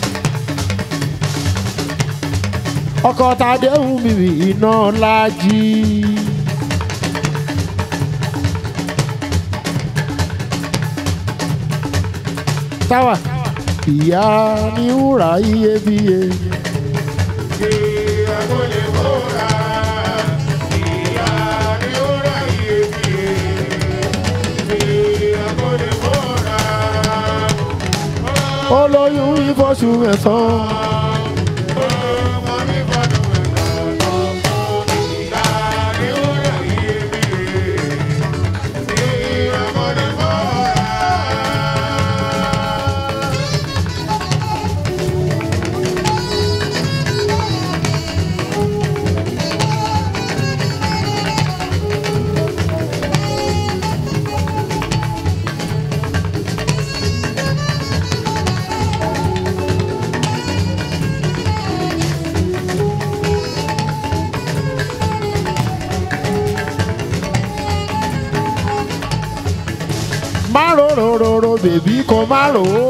ọkọ tàdé ń bìbì iná lájí. táwa ìyá ní wúrà iyebíye. olóyún ìfọ̀sù mẹ́sàn-án. rorororo bèbí kò má rò ó.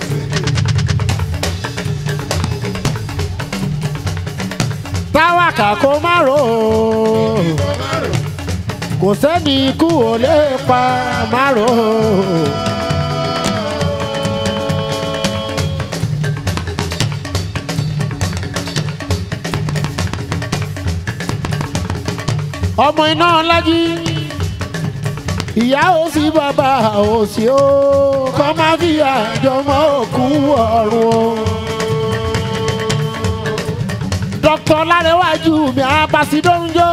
táwàkà kò má rò ó. kò sẹ́ni ikú ò lè pa má rò ó. ọmọ iná lájí ìyá ò sí bàbá ò sí ó kọ́ má fi àjọmọ́ òkú ọ̀run o. dókítà lárẹ́wájú mi àbàsídọ́njọ́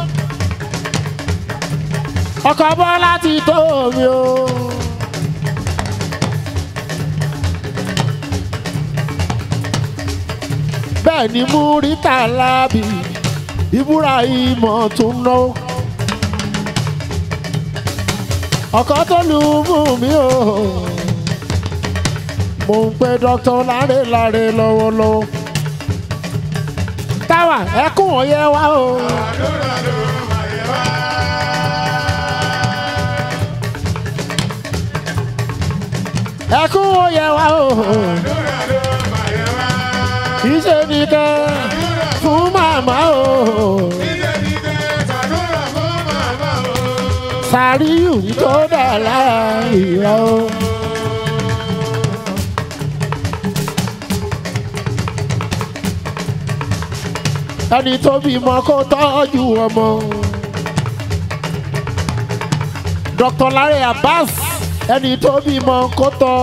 ọkọ̀ bọ́lá ti tó mi o. bẹ́ẹ̀ ni múrítà lábì ibrahim tún náwó. ọkọ tó lù mú mi o mo ń pe dr láre láre lọ́wọ́lọ́wọ́ táwa ẹkún òye wa o àdúrà ló máa yẹ wá. ẹkún òye wa o àdúrà ló máa yẹ wá. kì í ṣe nìkan fún màmá o dídé dídé tàdúrà fún màmá o. sàríyù tó dà láàyè o. ẹni tó bímọ kó tọ́jú ọmọ. dr lare abbas ẹni tó bímọ kó tọ́.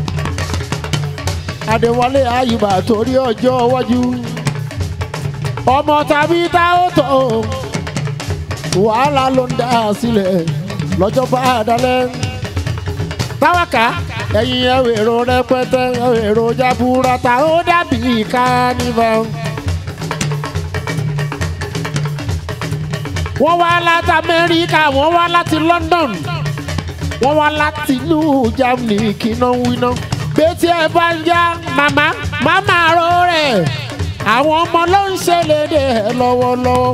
adéwálé ayùbá torí ọjọ́ iwájú. ọmọ tàbí tá ó tọ́ wàhálà ló ń dá sílẹ̀ lọ́jọ́ bá a dalẹ̀. táwàkà ẹ̀yin ẹ̀wẹ̀rọ rẹpẹtẹ ẹ̀wẹ̀rọ jaburata ó dàbí kánífà. wọ́n wá láti amẹ́ríkà wọ́n wá láti london wọ́n wá láti ìlú germany kíná wíná. bẹ́tí ẹ bá ń já màmá màmá ro rẹ̀ àwọn ọmọ ló ń ṣe léde ẹ lọ́wọ́lọ́wọ́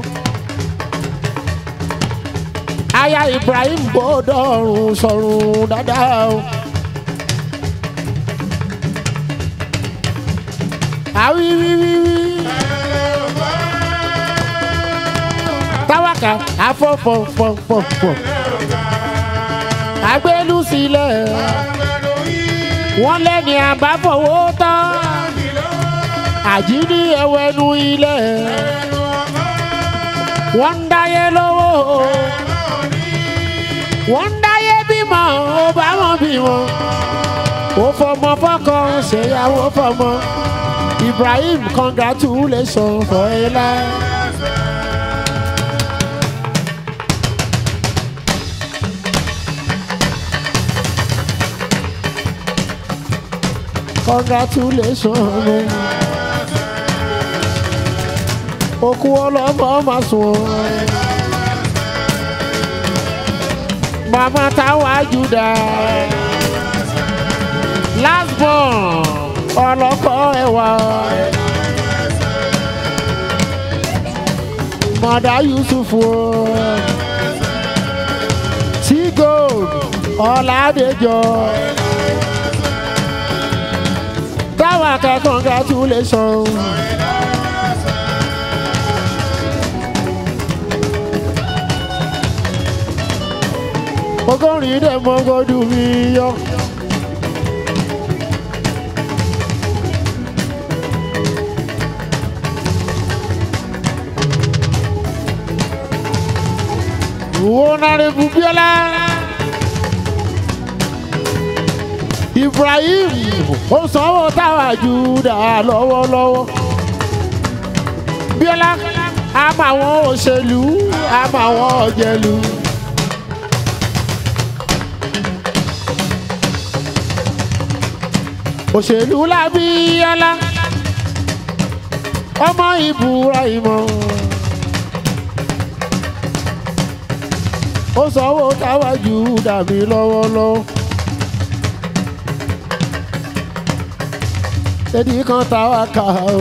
aya ibrahim bọ́dọ̀rùn sọ̀rùn dáadáa o. àwíwíwíwí táwàkà afọ́fọ́fọ́fọ́ agbélú sílẹ̀ wọ́n lẹ́ni àbáfọwọ́ tán àjíní ẹwẹ́nu ilẹ̀ wọ́n ń dáyé lówó wọ́n ń dáyé bímọ ó bá wọn bímọ ó fọmọ fọkọ ṣèyàwó fọmọ ibrahim congratulations for a life. congratulations okú ọlọ́mọ máa sùn mama táwa juda last born ọlọ́kọ ẹ̀wà mọ̀dá yusuf o tí gold ọ̀làdẹjọ táwa kẹ congratulations. ọgọ́rin dẹ̀ mọ́ gbọ́dún mi yọ. Honorable Biola Ibrahim ó sanwó táwa Júdà lọ́wọ́lọ́wọ́. Biola a máa wọn òṣèlú a máa wọn ọ̀jẹ̀lú. òṣèlú lábíyálá ọmọ Ibrahim ó sanwó táwájú dàbí lọ́wọ́lọ́wọ́ èdè kan táwa kà ó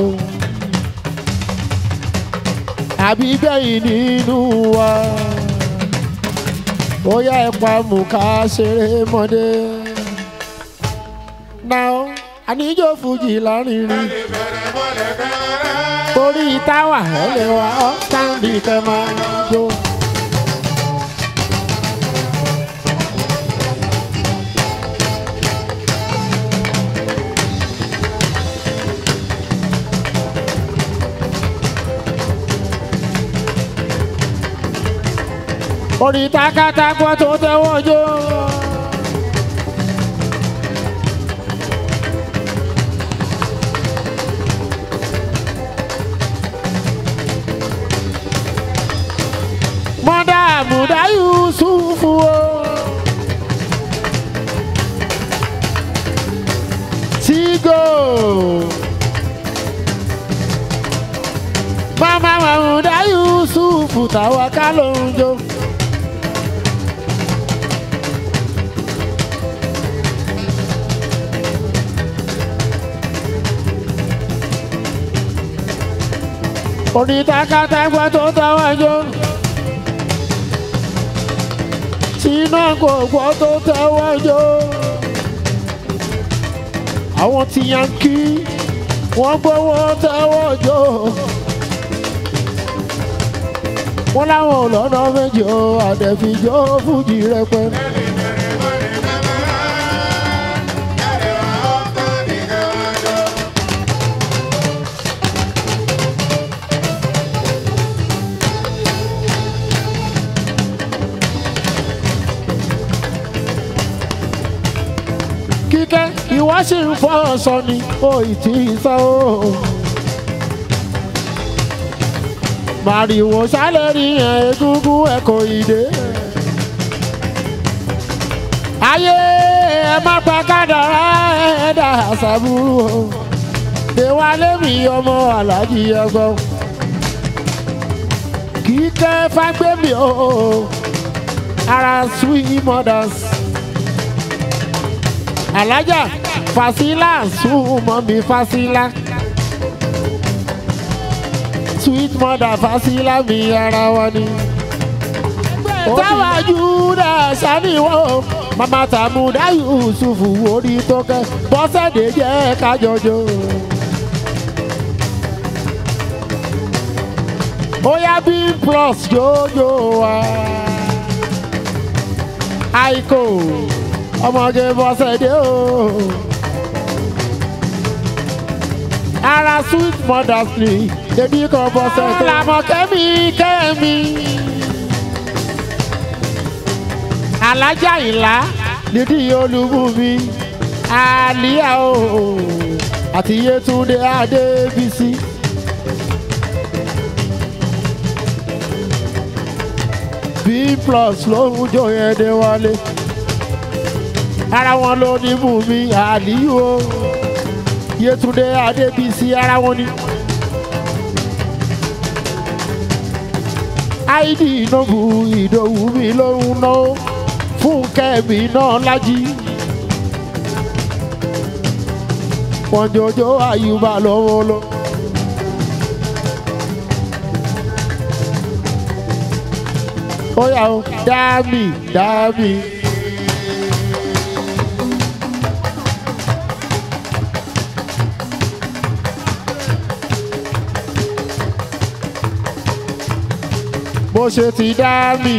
àbí gbẹ̀yìn nínú wa ó yá ẹ̀ pa mú ká ṣeré mọ́dé. náà àníjó fújì lárinrin Bẹ̀rẹ̀ mọ́lẹ̀ kẹ́rẹ́. torí táwà ẹ̀ lè wá ọ́ sáǹdì kẹ́ máa jó. orí takatagbọ́ tó tẹ́wọ́ jó. mọ́dà àmúdá yusufu o. tígò. mama àmúdá yusufu táwa ká ló ń jó. orí takatagbọ́ tó tẹ́wọ́ jó. iná gbogbo tó tẹ́wọ́ jó. àwọn tí yankí wọ́n gbowó tẹ́wọ́ jó. wọ́n láwọn ò lọ́nà méjì o àdẹ̀fíjọ́ fújì rẹpẹ. kíkẹ́ ìwọ sì ń fọ́ ọ̀sán ni ó ì tí ì sọ ó. màrìwò sálẹ̀ rí yẹn egúngún ẹ̀kọ́ ìdè. ayé ẹ má pa kádàrá ẹ dà sàbúrú o. déwálé mi ọmọ alájí ẹgbọ́n. kíkẹ́ fagbémi o. ara sweet mothers alájà fasila súnmọ́ mi fasila sweet mother fasila mi ara wa ni. táwa júdà saniwọ́ mama tamuda yusufu orí tó kẹ́ bọ́sẹ̀dé jẹ́ kájọjọ́. bóyá bí plus jójó wa aiko ọmọge bọ́sẹ̀dé o. ara sweet mothers ni débi kan bọ́sẹ̀dé. làmọ̀ kẹ́mi kẹ́mi. alájà ìlà nídìí olúbùnmi àlíyá o àti yétúndé adébísí. b plus ló ń jó yẹn dé wálé ara wọn ló ní mú mi àlíyù o yétúndé adébísí ara wọn ni. áìdì ìnàbù ìdòwú mi ló ń ná fún kẹ́mi náà lájí. wọ́n jọjọ́ àyùbá lọ́wọ́ lọ. ó yà ó dá mi dá mi. bó ṣe ti dá mi.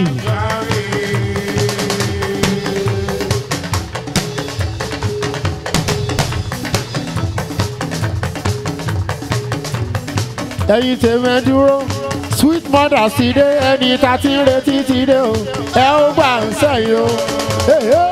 ẹ̀yin tèmi ẹ dúró sweet mother ti dé ẹni tá ti ń retí ti dé o ẹ ó gbà ń sẹ́yìn o. Hey, hey.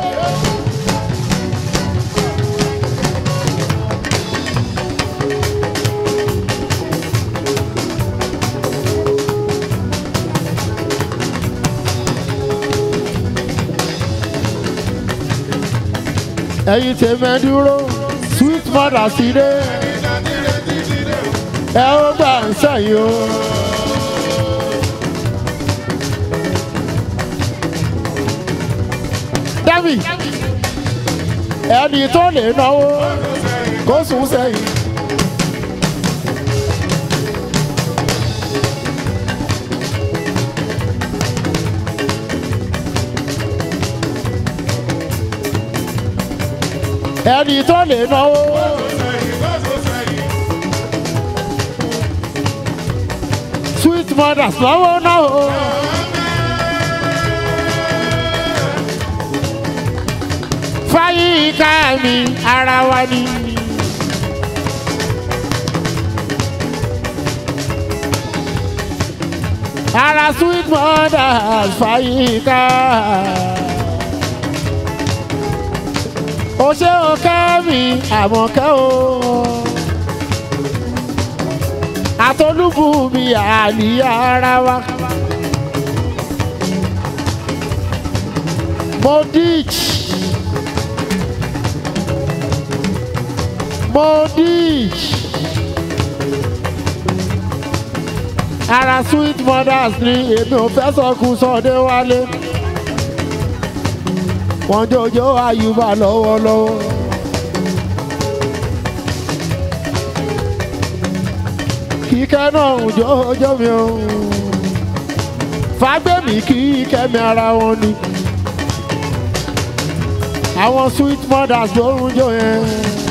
ẹ̀yin tèmi ẹ dúró sweet mother ti dé ẹ ó gbà ń sẹ́yìn o. Dami ẹni tó lè náwó kó sùn sẹ́yìn. ẹni tó lè náwó. sweet mothers lọ́wọ́ náwó. fáyíká mi ara wa ni. ara sweet mothers fáyíká. o ṣe o kẹ́ mi àmọ̀kẹ́ o. àtolúbù mi àlìyá ara wa. mo ditch. mo ditch. ara sweet mothers ni èmi ò fẹ́ sọkún sọdé wálé wọ́n jọjọ́ àyùbá lọ́wọ́lọ́wọ́. kíkẹ́ náà ń jọjọ́ mi o fàgbẹ́mì kíkẹ́ mi ara wọn ni àwọn sweet mothers ló ń jọ yẹn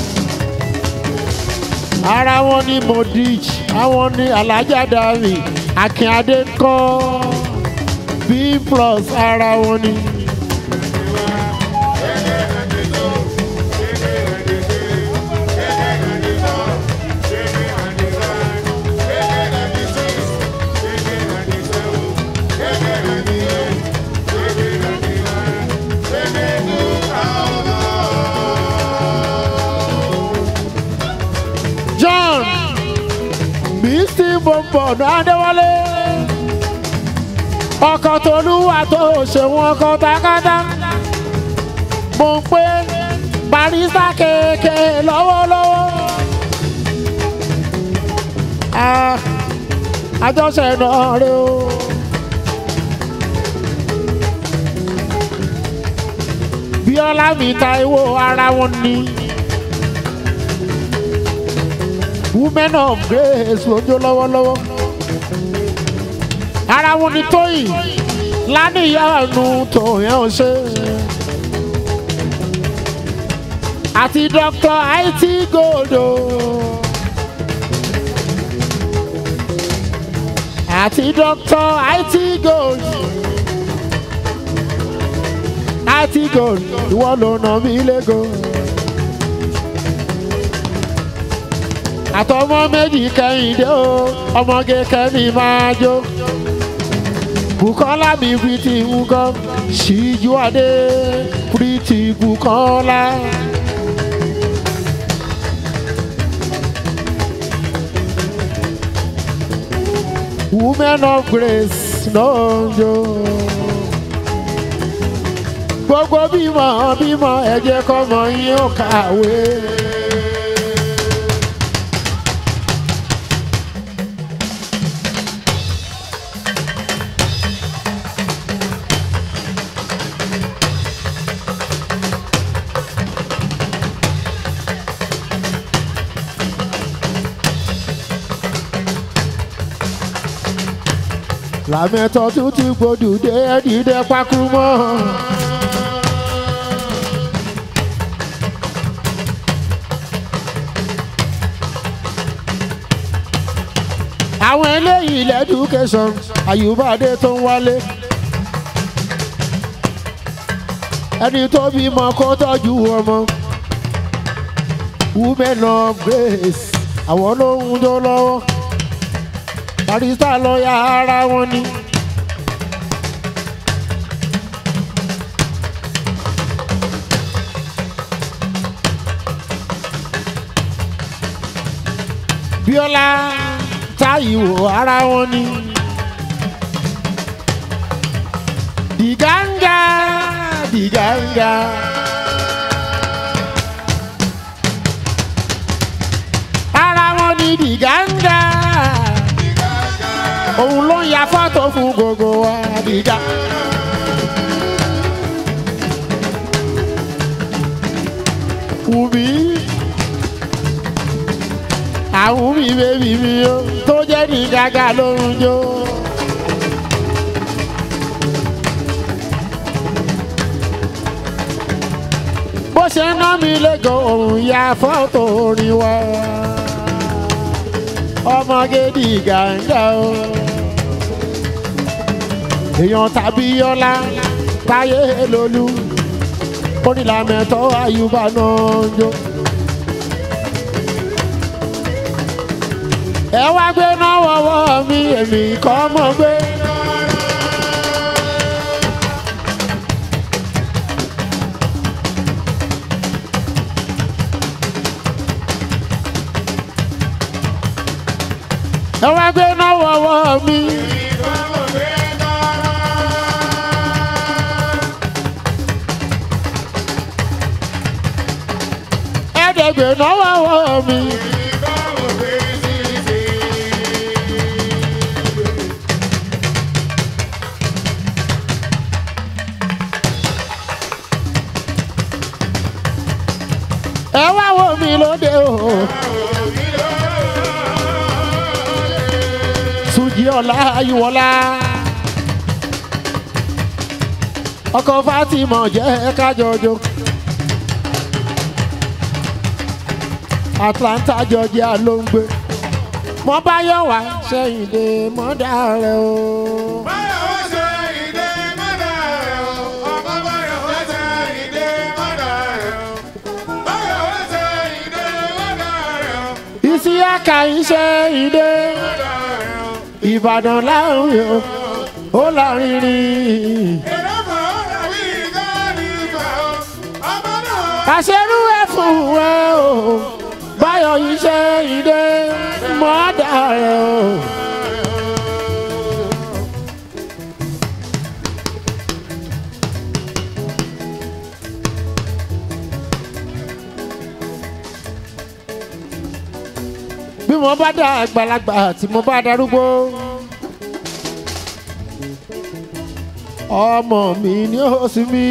ara wọn ni modich àwọn ni alájà dàrí akínadé kọ́ b plus ara wọn ni. John Misty Bọ̀m̀bọ̀n Adéwálé ọkọ̀ tolúwa tó ṣèwọ̀n ọkọ̀ takátá mo ń pé barista kéèké lọ́wọ́lọ́wọ́ Ah, àjọṣe náà rè o. Bíọ́lá mi Táíwò ara wọn ni. women of grace lójó lọ́wọ́lọ́wọ́. ara wọn ni tóyìn lánìyànú tòyàn ò ṣe. àti dr it godo. àti dr it gold. it gold ìwọ ló nà mí lẹ́gọ̀ọ́. àtọmọ méjì kẹhìndé o ọmọge kẹmi máa jó bukola mi pretty nkọ ṣíjú adé pretty bukola. women of grace náà ń jó gbogbo bímọ bímọ ẹ jẹ́ kọ́mọ yín ó kàwé. làmẹ́tọ̀ tún ti gbòdù dé dídé pákú mọ́. àwọn eléyìí lẹ́dúkẹ́sọ̀n àyùbáde tó ń wálé. ẹni tó bímọ kó tọ́jú ọmọ. women of grace àwọn ló ń jó lọ́wọ́ barista lọ́ọ̀yà ara wọn ni. bíọ́lá táyìwò ara wọn ni. dìgáńgá dìgáńgá. ara wọn ni dìgáńgá òun ló ń ya fọ́tò fún gbogbo wa dìgá. Wùmí àwọn mi bèbí mi o tó jẹ́ ní gàgà lórun jó. bó ṣe ń ná mi lẹ́gàn òun ya fọ́tò orin wa ọmọge di gàǹgà o èèyàn tàbí yọlá táyé lolú onílàmẹ̀tọ́ àyùbá náà ń jó. ẹ wá gbé náà wọ́wọ́ mi èmi kọ́ mọ́ gbé. ẹ wá gbé náà wọ́wọ́ mi. ẹ̀ẹ́dẹ̀gbẹ̀ náà wọ́wọ́ mi. ẹ wá wò mí lóde o. Sùjì ọ̀la ayúwọ̀lá. Ọkọ̀ Fátímọ̀ jẹ́ kájọjọ. Atlanta Georgia ló ń gbé. Mo bá yọ̀ wá sẹ́yìn dé mọ́dà rẹ̀ o. Báyọ̀ ṣe ìdè mọ́dà rẹ̀ o. Ọmọ Báyọ̀ ṣe ìdè mọ́dà rẹ̀ o. Báyọ̀ ṣe ìdè mọ́dà rẹ̀ o. Ìsíyàkà iṣẹ́ ìdè. Mọ́dà rẹ̀ o. Ìbàdàn láàrin o. Ó láàrin rìn. Èrò kan ó dàbí ìgbàanì ìgbà o. Ọmọ náà. Kàṣẹ́rú ẹ̀ fún ẹ o. Báyọ̀ iṣẹ́ ìdè mọ́dà rẹ̀ o. bí mo bá dá àgbàlagbà tí mo bá darúgbó ọmọ mi ni ó sì mí.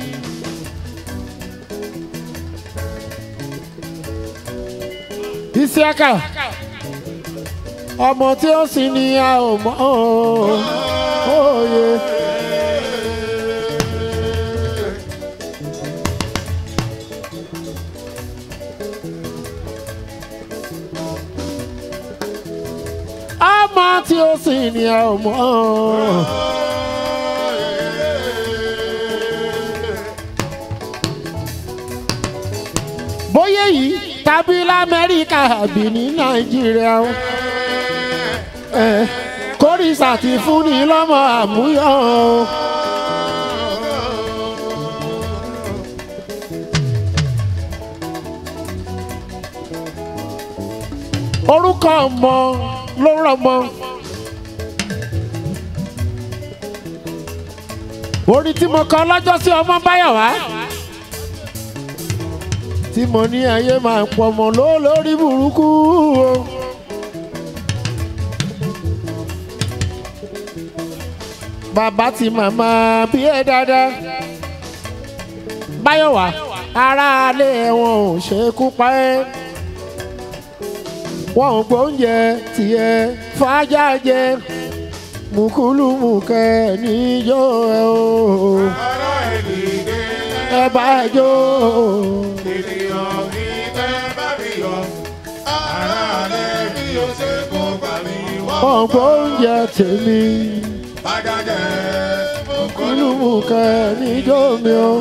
Isiaka ọmọ tí ó sì ní a ò mọ òye. ọmọ tí ó sì ní a ò mọ. bóyá yìí tàbí lamẹ́ríkà àbí ní nàìjíríà o. ẹ kórìísà ti fún ni lọ́mọ àmúyọ o. orúkọ ọmọ ló rọmọ. orin tí mo kọ lọ́jọ́ sí ọmọ báyọ̀ wá tí mo ní ayé máa pọ̀ mọ́ ló lórí burúkú o. bàbá ti màmá bí ẹ dáadáa báyọ̀wá aráalé wọn ò ṣekú pa ẹ́ wọn ò gbóúnjẹ tiẹ̀ fàájà jẹ mùkúlùmùkẹ́ níjó ẹ o Ará ènìyàn ẹ bá jó ènìyàn ní tẹ́ bá mi yọ. Ará alẹ́ bí o ṣe kó gbà mí wọ́n. wọn ò gbóúnjẹ tèmi Bàjẹ́ mùkúlùmùkẹ́ níjó mi o.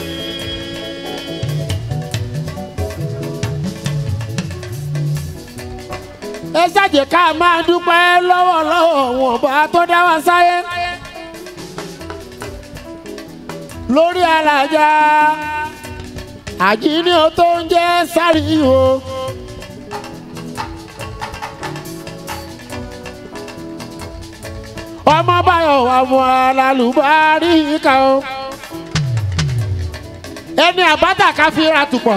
ẹ ṣàjẹ́ ká máa dúpẹ́ lọ́wọ́lọ́wọ́ wọn bá tó dá wa sáyé lórí alájà àjíní o tó ń jẹ́ sáríwò. ọmọ báyọ̀ wà mú alálùbárí kan o ẹni àbátà ká fi ra tùpọ̀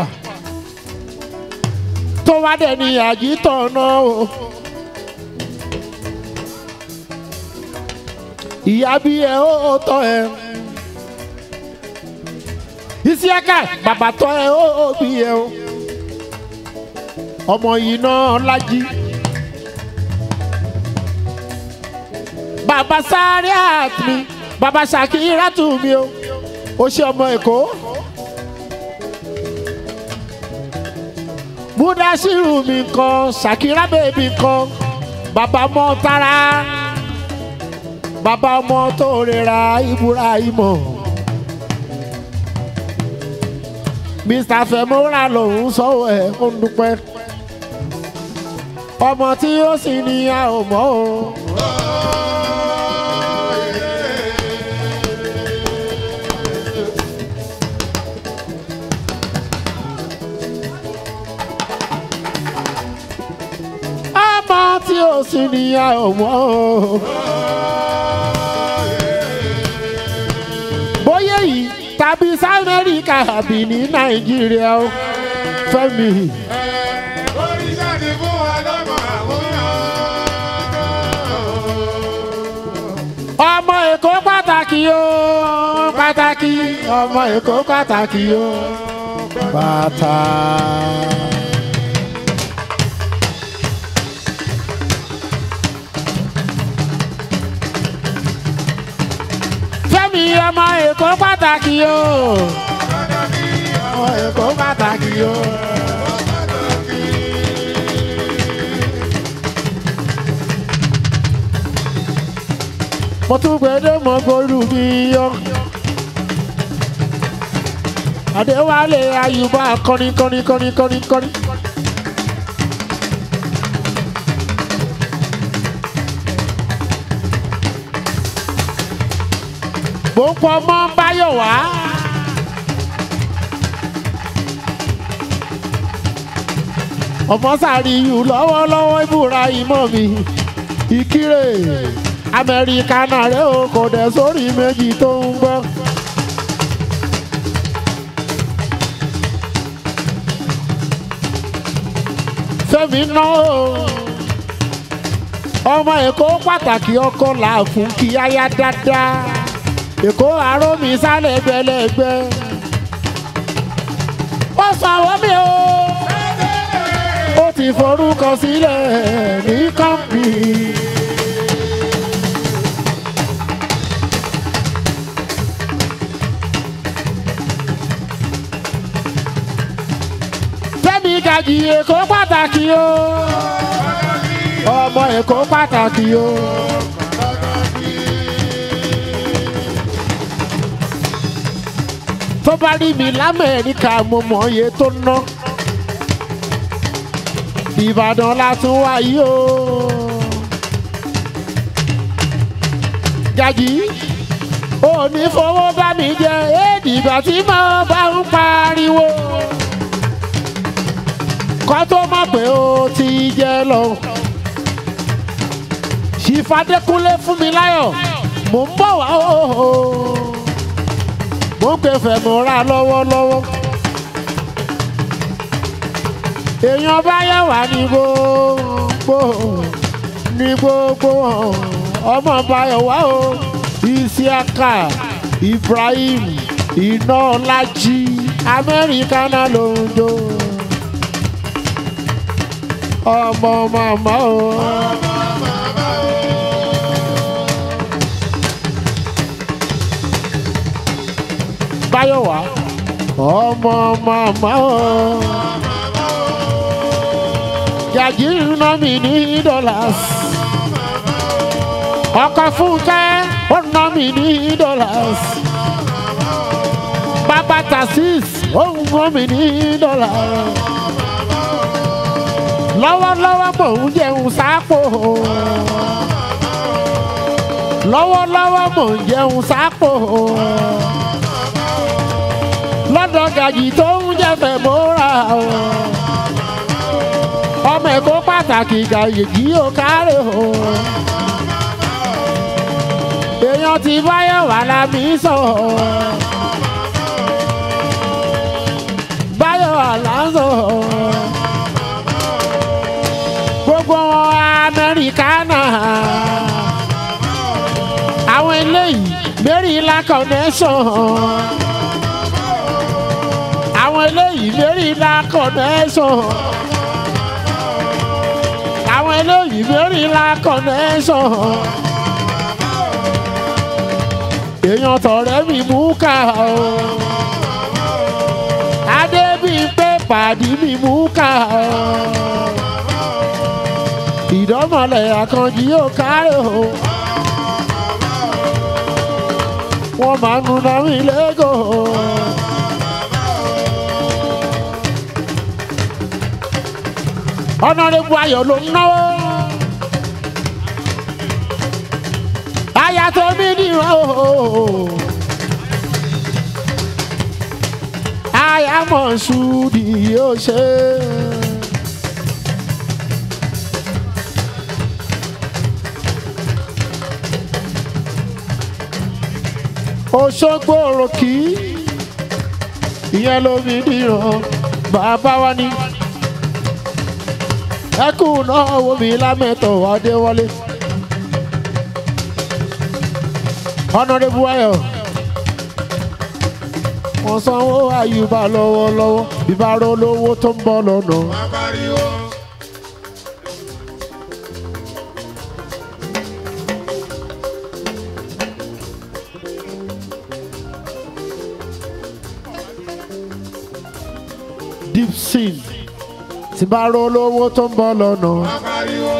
tó wá dẹ̀ ní àjítọ̀ náà o. ìyá bí ẹ ó tọ́ ẹ. Isiaka bàbá tọ́ ẹ ó bí ẹ o. ọmọ yìí náà lájí. bàbá sáré àtúnmí bàbá ṣàkírà tù mí o. ó ṣe ọmọ èkó. Mudasiru mi kan, Shakira bèbí kan, bàbá ọmọ tara, bàbá ọmọ tó rẹra Ibrahimo. Mr. Femora lòun sọ̀wọ́ ẹ̀ ó ń dúpẹ́. Ọmọ tí ó sì ní a ò mọ̀ o. Ọmọ tí ó sì ní a ò mọ̀ o. Bóyá yìí tàbí sí Amẹ́ríkà àbí ní Nàìjíríà o. Fẹ́mi. Oríṣà ti fún wa lọ́mọ àwòrán. ọmọ èkó pàtàkì o pàtàkì ọmọ èkó pàtàkì o bàtà. fẹ́mi ọmọ èkó pàtàkì o ọmọ èkó pàtàkì o. mo tún gbẹdẹ mọ gbóòlù mi yọ. Adéwálé Ayùbá kọrin kọrin kọrin kọrin kọrin. Mo ń pọ mọ́ Báyọ̀ wá. Ọmọ sàríyù lọ́wọ́lọ́wọ́ ìbúra ìmọ̀ mi. Ìkírè Amẹ́ríkà náà rẹ̀ o kò dẹ̀ sórí méjì tó ń gbọ́. Fẹ́mi náà o ọmọ Èkó pàtàkì ọkọ là fún kí aya dáadáa Èkó àrómi sálẹ̀ gbẹlẹ́gbẹ́ ó sanwó mi o ó ti forúkọ sílẹ̀ ní kọ́ńpì. Fẹ́mi Gàjì Èkó pàtàkì o ọmọ Èkó pàtàkì o. tó bá rí mi lamẹ́ríkà mo mọ̀ iye tó ná Ìbàdàn la tún wá yìí o. Gàjì ò ní fowó bá mi jẹ èdìgbà tí mo bá ń pariwo kọ́ tó mọ̀ pé ó ti jẹ́ lọ. Ṣìfàdékúnlé fún mi láyọ̀ mò ń bọ̀ wá o. Mo ń pè fẹ̀mọ́ra lọ́wọ́lọ́wọ́. Èèyàn bá yẹ̀ wá ní gbogbo ní gbogbo ọmọ báyọ̀ wá o. Isiaka Ibrahim Ináọlájí Amẹ́ríkà náà ló ń jó ọmọ màmá o. Báyọ̀wá ọmọ màmá o. Gàjí ná mi ní dollars. Ọkọ Fúnkẹ́ ó ná mi ní dollars. Bàbá Tasis ó ń ná mi ní dollars lọ́wọ́lọ́wọ́ mò ń jẹun sápò. lọ́wọ́lọ́wọ́ mò ń jẹun sápò. lọ́dọ̀ gàjì tó ń jẹ́fẹ̀ mọ́ra o. ọmọ ẹ̀kọ́ pàtàkì gàjì yìí ó kárẹ̀ o. èèyàn ti báyọ̀ wà lámì sọ. báyọ̀ wà lásán gbogbo wọn amẹ́ríkánà. àwọn eléyìí maryland connection. àwọn eléyìí maryland connection. àwọn eléyìí maryland connection. èèyàn tọ̀rẹ́ mi mú ká o. adébíyìnpé pàdí mi mú ká ìdánmọ̀lẹ̀ àkànjì yóò kárẹ̀ o wọ́n máa ń nuna mi lẹ́gọ̀ọ́. ọ̀nàrẹ́bù ayọ̀ ló ń náwó. aya tó bí nìran o. aya mọ̀ ṣùdì yóò ṣe. Òṣogbo òròkì ìyẹn ló bí nìran bàbá wa ni ẹkùn náà wo mi lámẹ́tọ̀ adéwọlé ọ̀nàdébù ayọ̀ wọ́n sanwó àyùbá lọ́wọ́lọ́wọ́ ìbára olówó tó ń bọ̀ lọ́nà. Apariwo. deep sin tí bá ro olówó tó ń bọ̀ lọ́nà. Apariwo.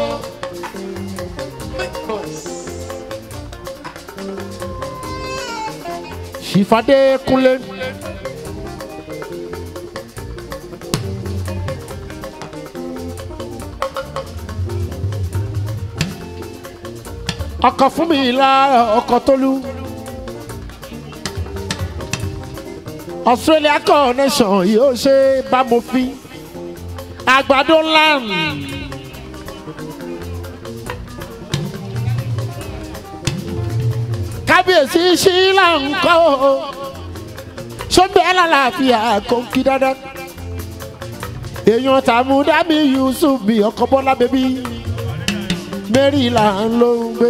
ṣìfàdé kúnlé. ọkọ̀ fún mi la ọkọ̀ tólú. Australia connection yóò ṣe bá mo fi àgbàdo land. kábíyèsí ṣílá ńkọ́ o sọ́bẹ̀ alálàáfíà kò kí dáadáa. èèyàn tàmúdámì Yusuf bí ọkọ bọ́lá bẹ́bí Maryland ló ń gbé.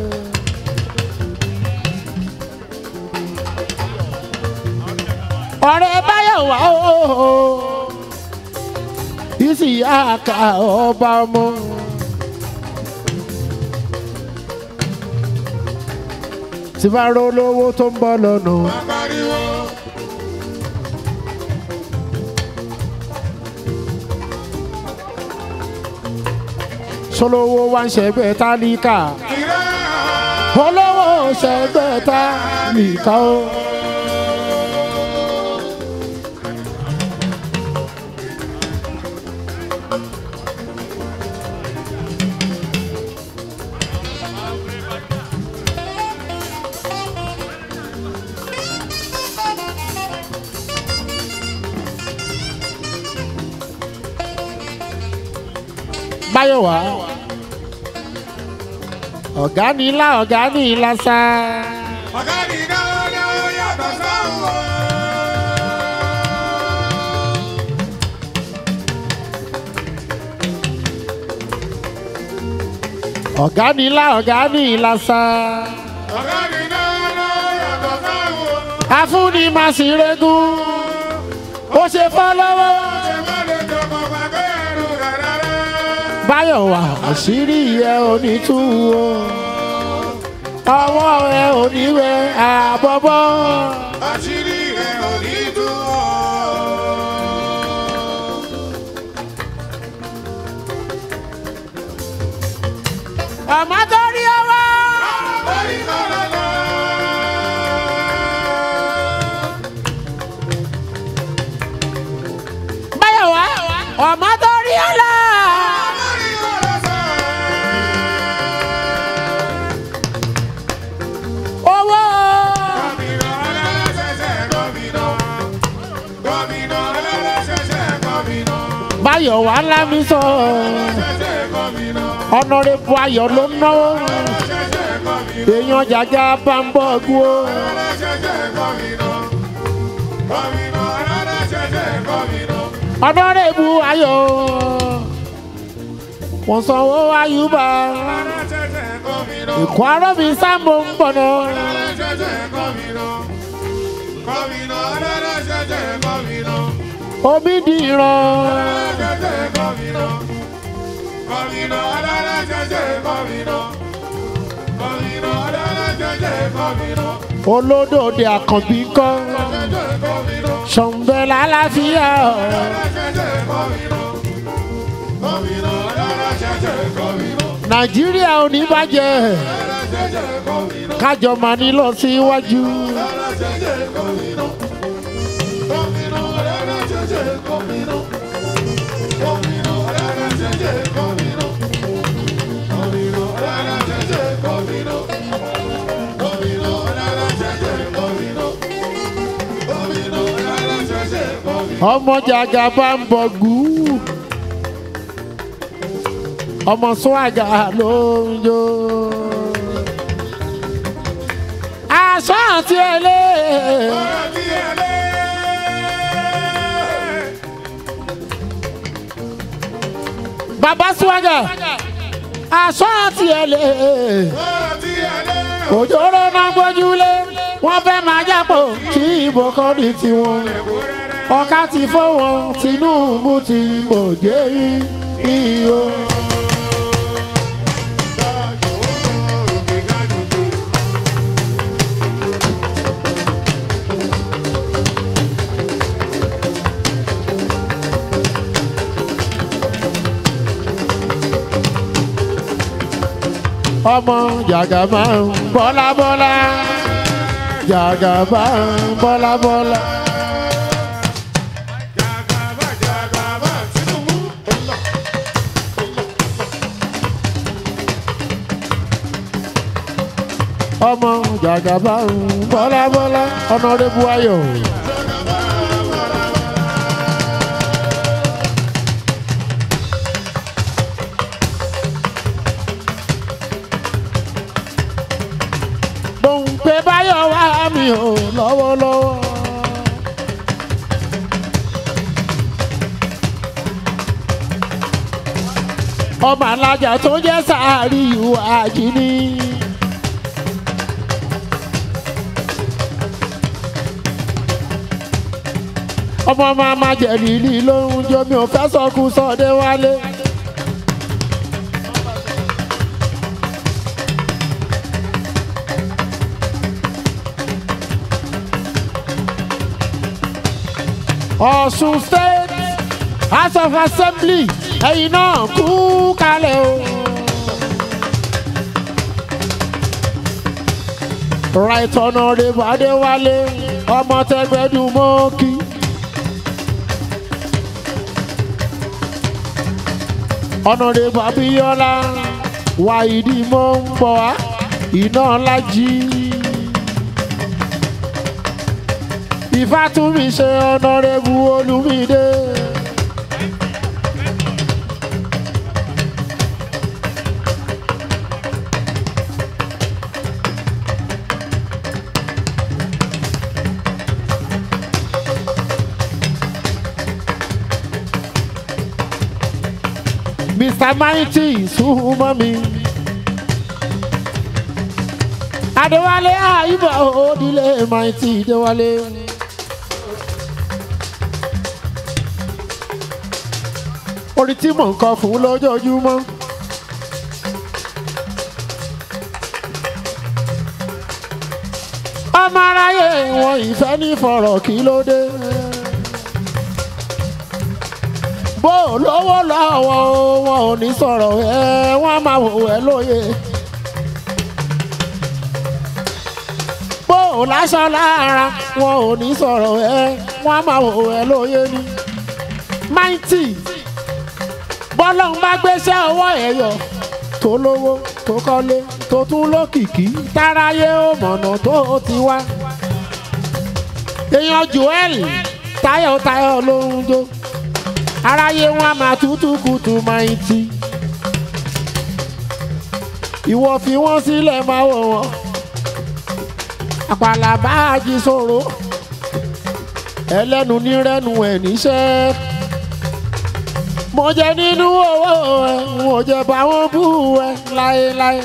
ọ̀rẹ́ báyọ̀ wá o ìsìyá àkà ọba ọmọ. tí bá rọ lówó tó ń bọ̀ lọ́nà. Apariwo. sọlọ́wọ́ wá ń ṣẹgbẹ́ tálíkà Ìrẹ́. olówó ṣẹgbẹ́ tálíkà o. báyọ̀ wá ọ̀gá ni ilá ọ̀gá ni ilá sá. Ọ̀gá mi náà náà yàtọ̀ sáwọn. ọ̀gá ni ilá ọ̀gá ni ilá sá. Ọ̀gá mi náà náà yàtọ̀ sáwọn. afúnni máa sì regún ó ṣe fọ́ lọ́wọ́. Ṣé má lè jọmọ gbàgbé ẹrù rẹ̀ rárá? báyọ̀ wá àṣírí ẹ ò ní tú o ọwọ́ ẹ ò ní wẹ àbọ̀bọ̀. Àṣírí rẹ̀ ò ní tú ọ́. ọmọ tó rí ọwọ́. Orí kọ́lá lọ. báyọ̀ wá ọmọ tó rí ọlá. Orí kọ́lá sọ. owó. Gómìnà aláṣẹṣẹ gómìnà. Gómìnà aláṣẹṣẹ gómìnà. báyọ̀ wá lámì sọ Aláṣẹṣẹ gómìnà. ọ̀nàrẹ́bù ayọ̀ ló ń náwó Aláṣẹṣẹ gómìnà. èèyàn jàjà bá ń bọ̀ gbó. Aláṣẹṣẹ gómìnà. Gómìnà aláṣẹṣẹ gómìnà. ọ̀nàrẹ́bù ayọ̀ wọ́n sanwó ayúbà Aláṣẹṣẹ gómìnà. ìkọ́ arọ́bí sáàmù ń bọ̀ náà. Aláṣẹṣẹ gómìnà. Gómìnà aláṣẹṣẹ gómìnà. omi di ìran Aláṣẹṣẹ gómìnà. Gómìnà aláṣẹṣẹ gómìnà. Gómìnà aláṣẹṣẹ gómìnà. olódòde àkànbí kọ́ Aláṣẹṣẹ gómìnà. ṣọ̀nbẹ́ lálàáfíà nàìjíríà ò ní bàjẹ́ kájọ máa ní lọ síwájú. ọmọ jàgà bá ń bọ̀ gù ọmọ swaga ló ń jó. aṣọ àti ẹlẹ́. bàbá swaga aṣọ àti ẹlẹ́. òjòrò náà gbójúlé wọ́n fẹ́ máa jápò kí ìbò kan ní tiwọn ọ̀ká ti fọwọ́ tinubu ti mọ̀jẹ́ iyo. ọmọ jàgàbá ń bọ́lá bọ́lá jàgàbá ń bọ́lá bọ́lá. ọmọ jàgàbá ń bọ́lá bọ́lá ọ̀nàdébù ayọ̀. gbòǹpẹ̀ báyọ̀ wá mi ò lọ́wọ́lọ́wọ́. ọmọ alájà tó jẹ́ sáárì ìwà àjíní. ọmọ máa ma jẹ̀lìlì lóhun jọ mi ò fẹ́ sọkún sọdẹ wálé. Ọ̀ṣun state house of assembly ẹ̀yin náà kú kalẹ̀ o. right honourable adéwálé ọmọ tẹgbẹ́dùn mọ́kì. honourable abiola wàhídì mọ́ ń bọ̀ wá iná lájí. ìfàtúmí ṣe honourable olùmídé. Mr. Mighty súnmọ́ mi. Adéwálé àyíbọ̀ òdìlé Mighty Déwálé. Orin tí mò ń kọ fún lójoojúmọ́. Ọmọ aráyé wọn ìfẹ́ ní fọ̀rọ̀ kí ló dé. bó o lówó lọ́wọ́ wọn ò ní sọ̀rọ̀ ẹ wọ́n máa wò ẹ́ lóye. bó o láṣọ lára wọn ò ní sọ̀rọ̀ ẹ wọ́n máa wò ẹ́ lóye ni. máìtì bọ́lọ́n bá gbéṣẹ́ ọwọ́ ẹ̀ yọ tó lówó tó kọ́lé tó tún lókìkí táráyé ó mọ̀nà tó ti wá. èèyàn joel tayọ̀tayọ̀ ló ń jó aráyé wọn a máa tútù kùtù máa ń ti. ìwọ fi wọn sílẹ̀ máa wọ̀ wọ́n. àpàlà bá a jí sòro. ẹlẹ́nu nírẹ́nu ẹ̀ níṣẹ́. mo jẹ nínú owó ẹ mo jẹ báwọn bú ẹ láéláé.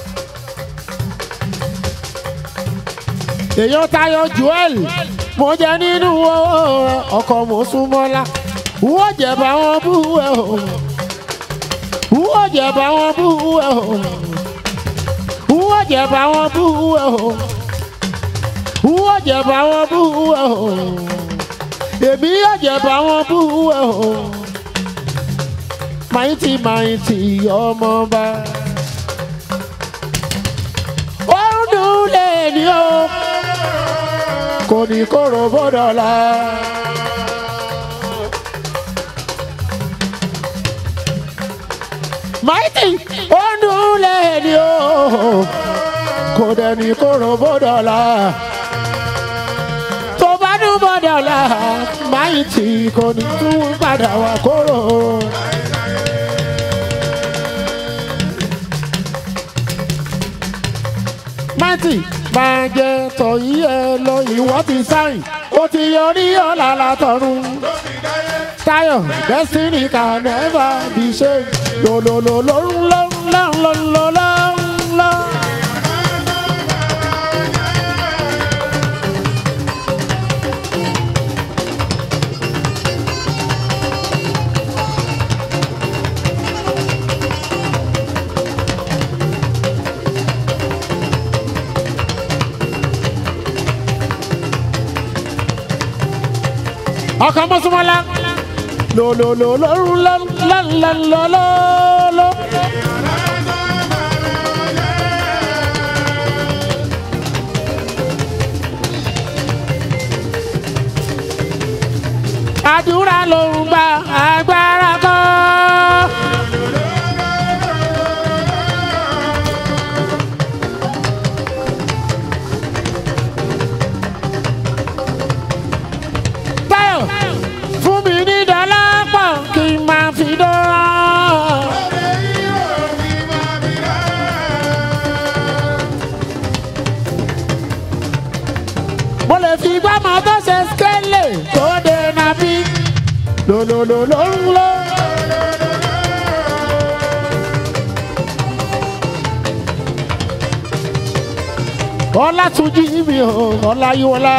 èèyàn tayọ joel mo jẹ nínú owó ẹ ọkọ mo súnmọ́lá wọ́n jẹ̀bà wọn bú ẹ o wọ́n jẹ̀bà wọn bú ẹ o wọ́n jẹ̀bà wọn bú ẹ o wọ́n jẹ̀bà wọn bú ẹ o èmi yóò jẹ bá wọn bú ẹ o máìtì máìtì ọmọọba ó ń dùn lé ní o kò ní kóró bọ́dọ̀lá. máìtì ó ń dùn lé ní o kò dẹ̀ ní kóró bọ́dọ̀lá tó bá dún bọ́dọ̀lá máìtì kò ní tún padà wá kóró. máìtì máa jẹ tọ̀yí ẹ lọ ìwọ́ ti sáyìn ó ti yọrí ọ̀la látọ̀run. Tayo, destiny can never be changed. Lo lo lo lo lo lo lo lo lo lo. ọkọ mọ́sùmọ́lá lo lo lo lo lo lo lo lo lo lo. àdúrà ló ń gba agbára kan. Táyọ̀ fún mi ní dọ́là pọ̀ kí n máa fi dán. mo lè fi gbọ́mọ tó ṣe skélé tó dé nàbí. lòlòlòlòlò. ọlátúnjí mi ò ọláyíwọlá.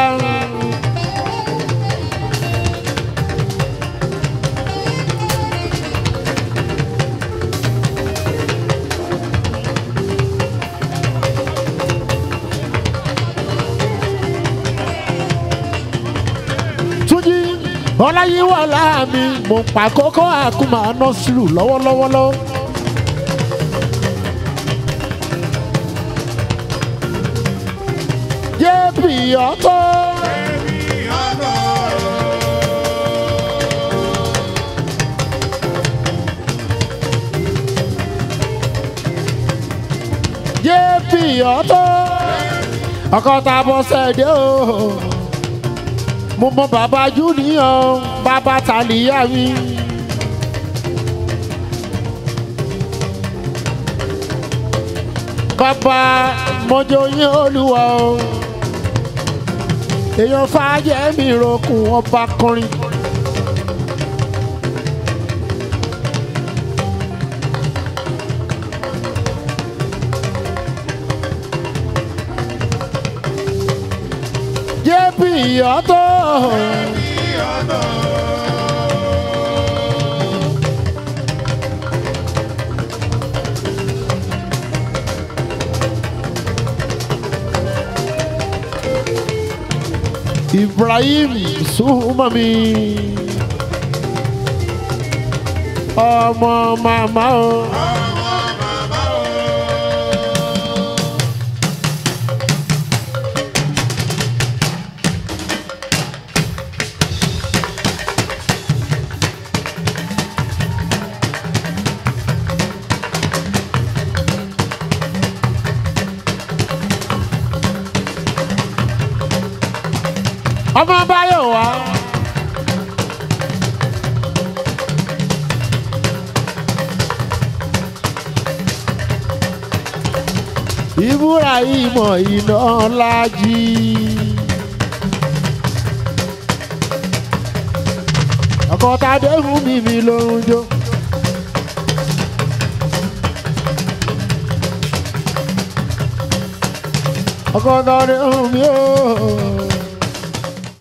túnjí ọláyíwọlá mi mo ń pa kókó àkùmà nọ́ọ̀sìlù lọ́wọ́lọ́wọ́ lọ́wọ́. jébì ọtọ. jébì ọtọ. ọkọ tá a bọ sẹ́ẹ̀dẹ̀ o mo mọ bàbá júnìyàn bàbá tàlíyà mi. bàbá mọjọ yín olúwa o èèyàn fàájẹ mi rokùn ọba kọrin. jébì ọtọ. Ibrahim Sumami ọmọ màmá o. ọmọ báyọ̀ wá. ìbúra ìmọ̀ iná lájí. ọkọ̀ tàdé fún mi mi lórun jó. ọkọ̀ tàdé fún mi ó.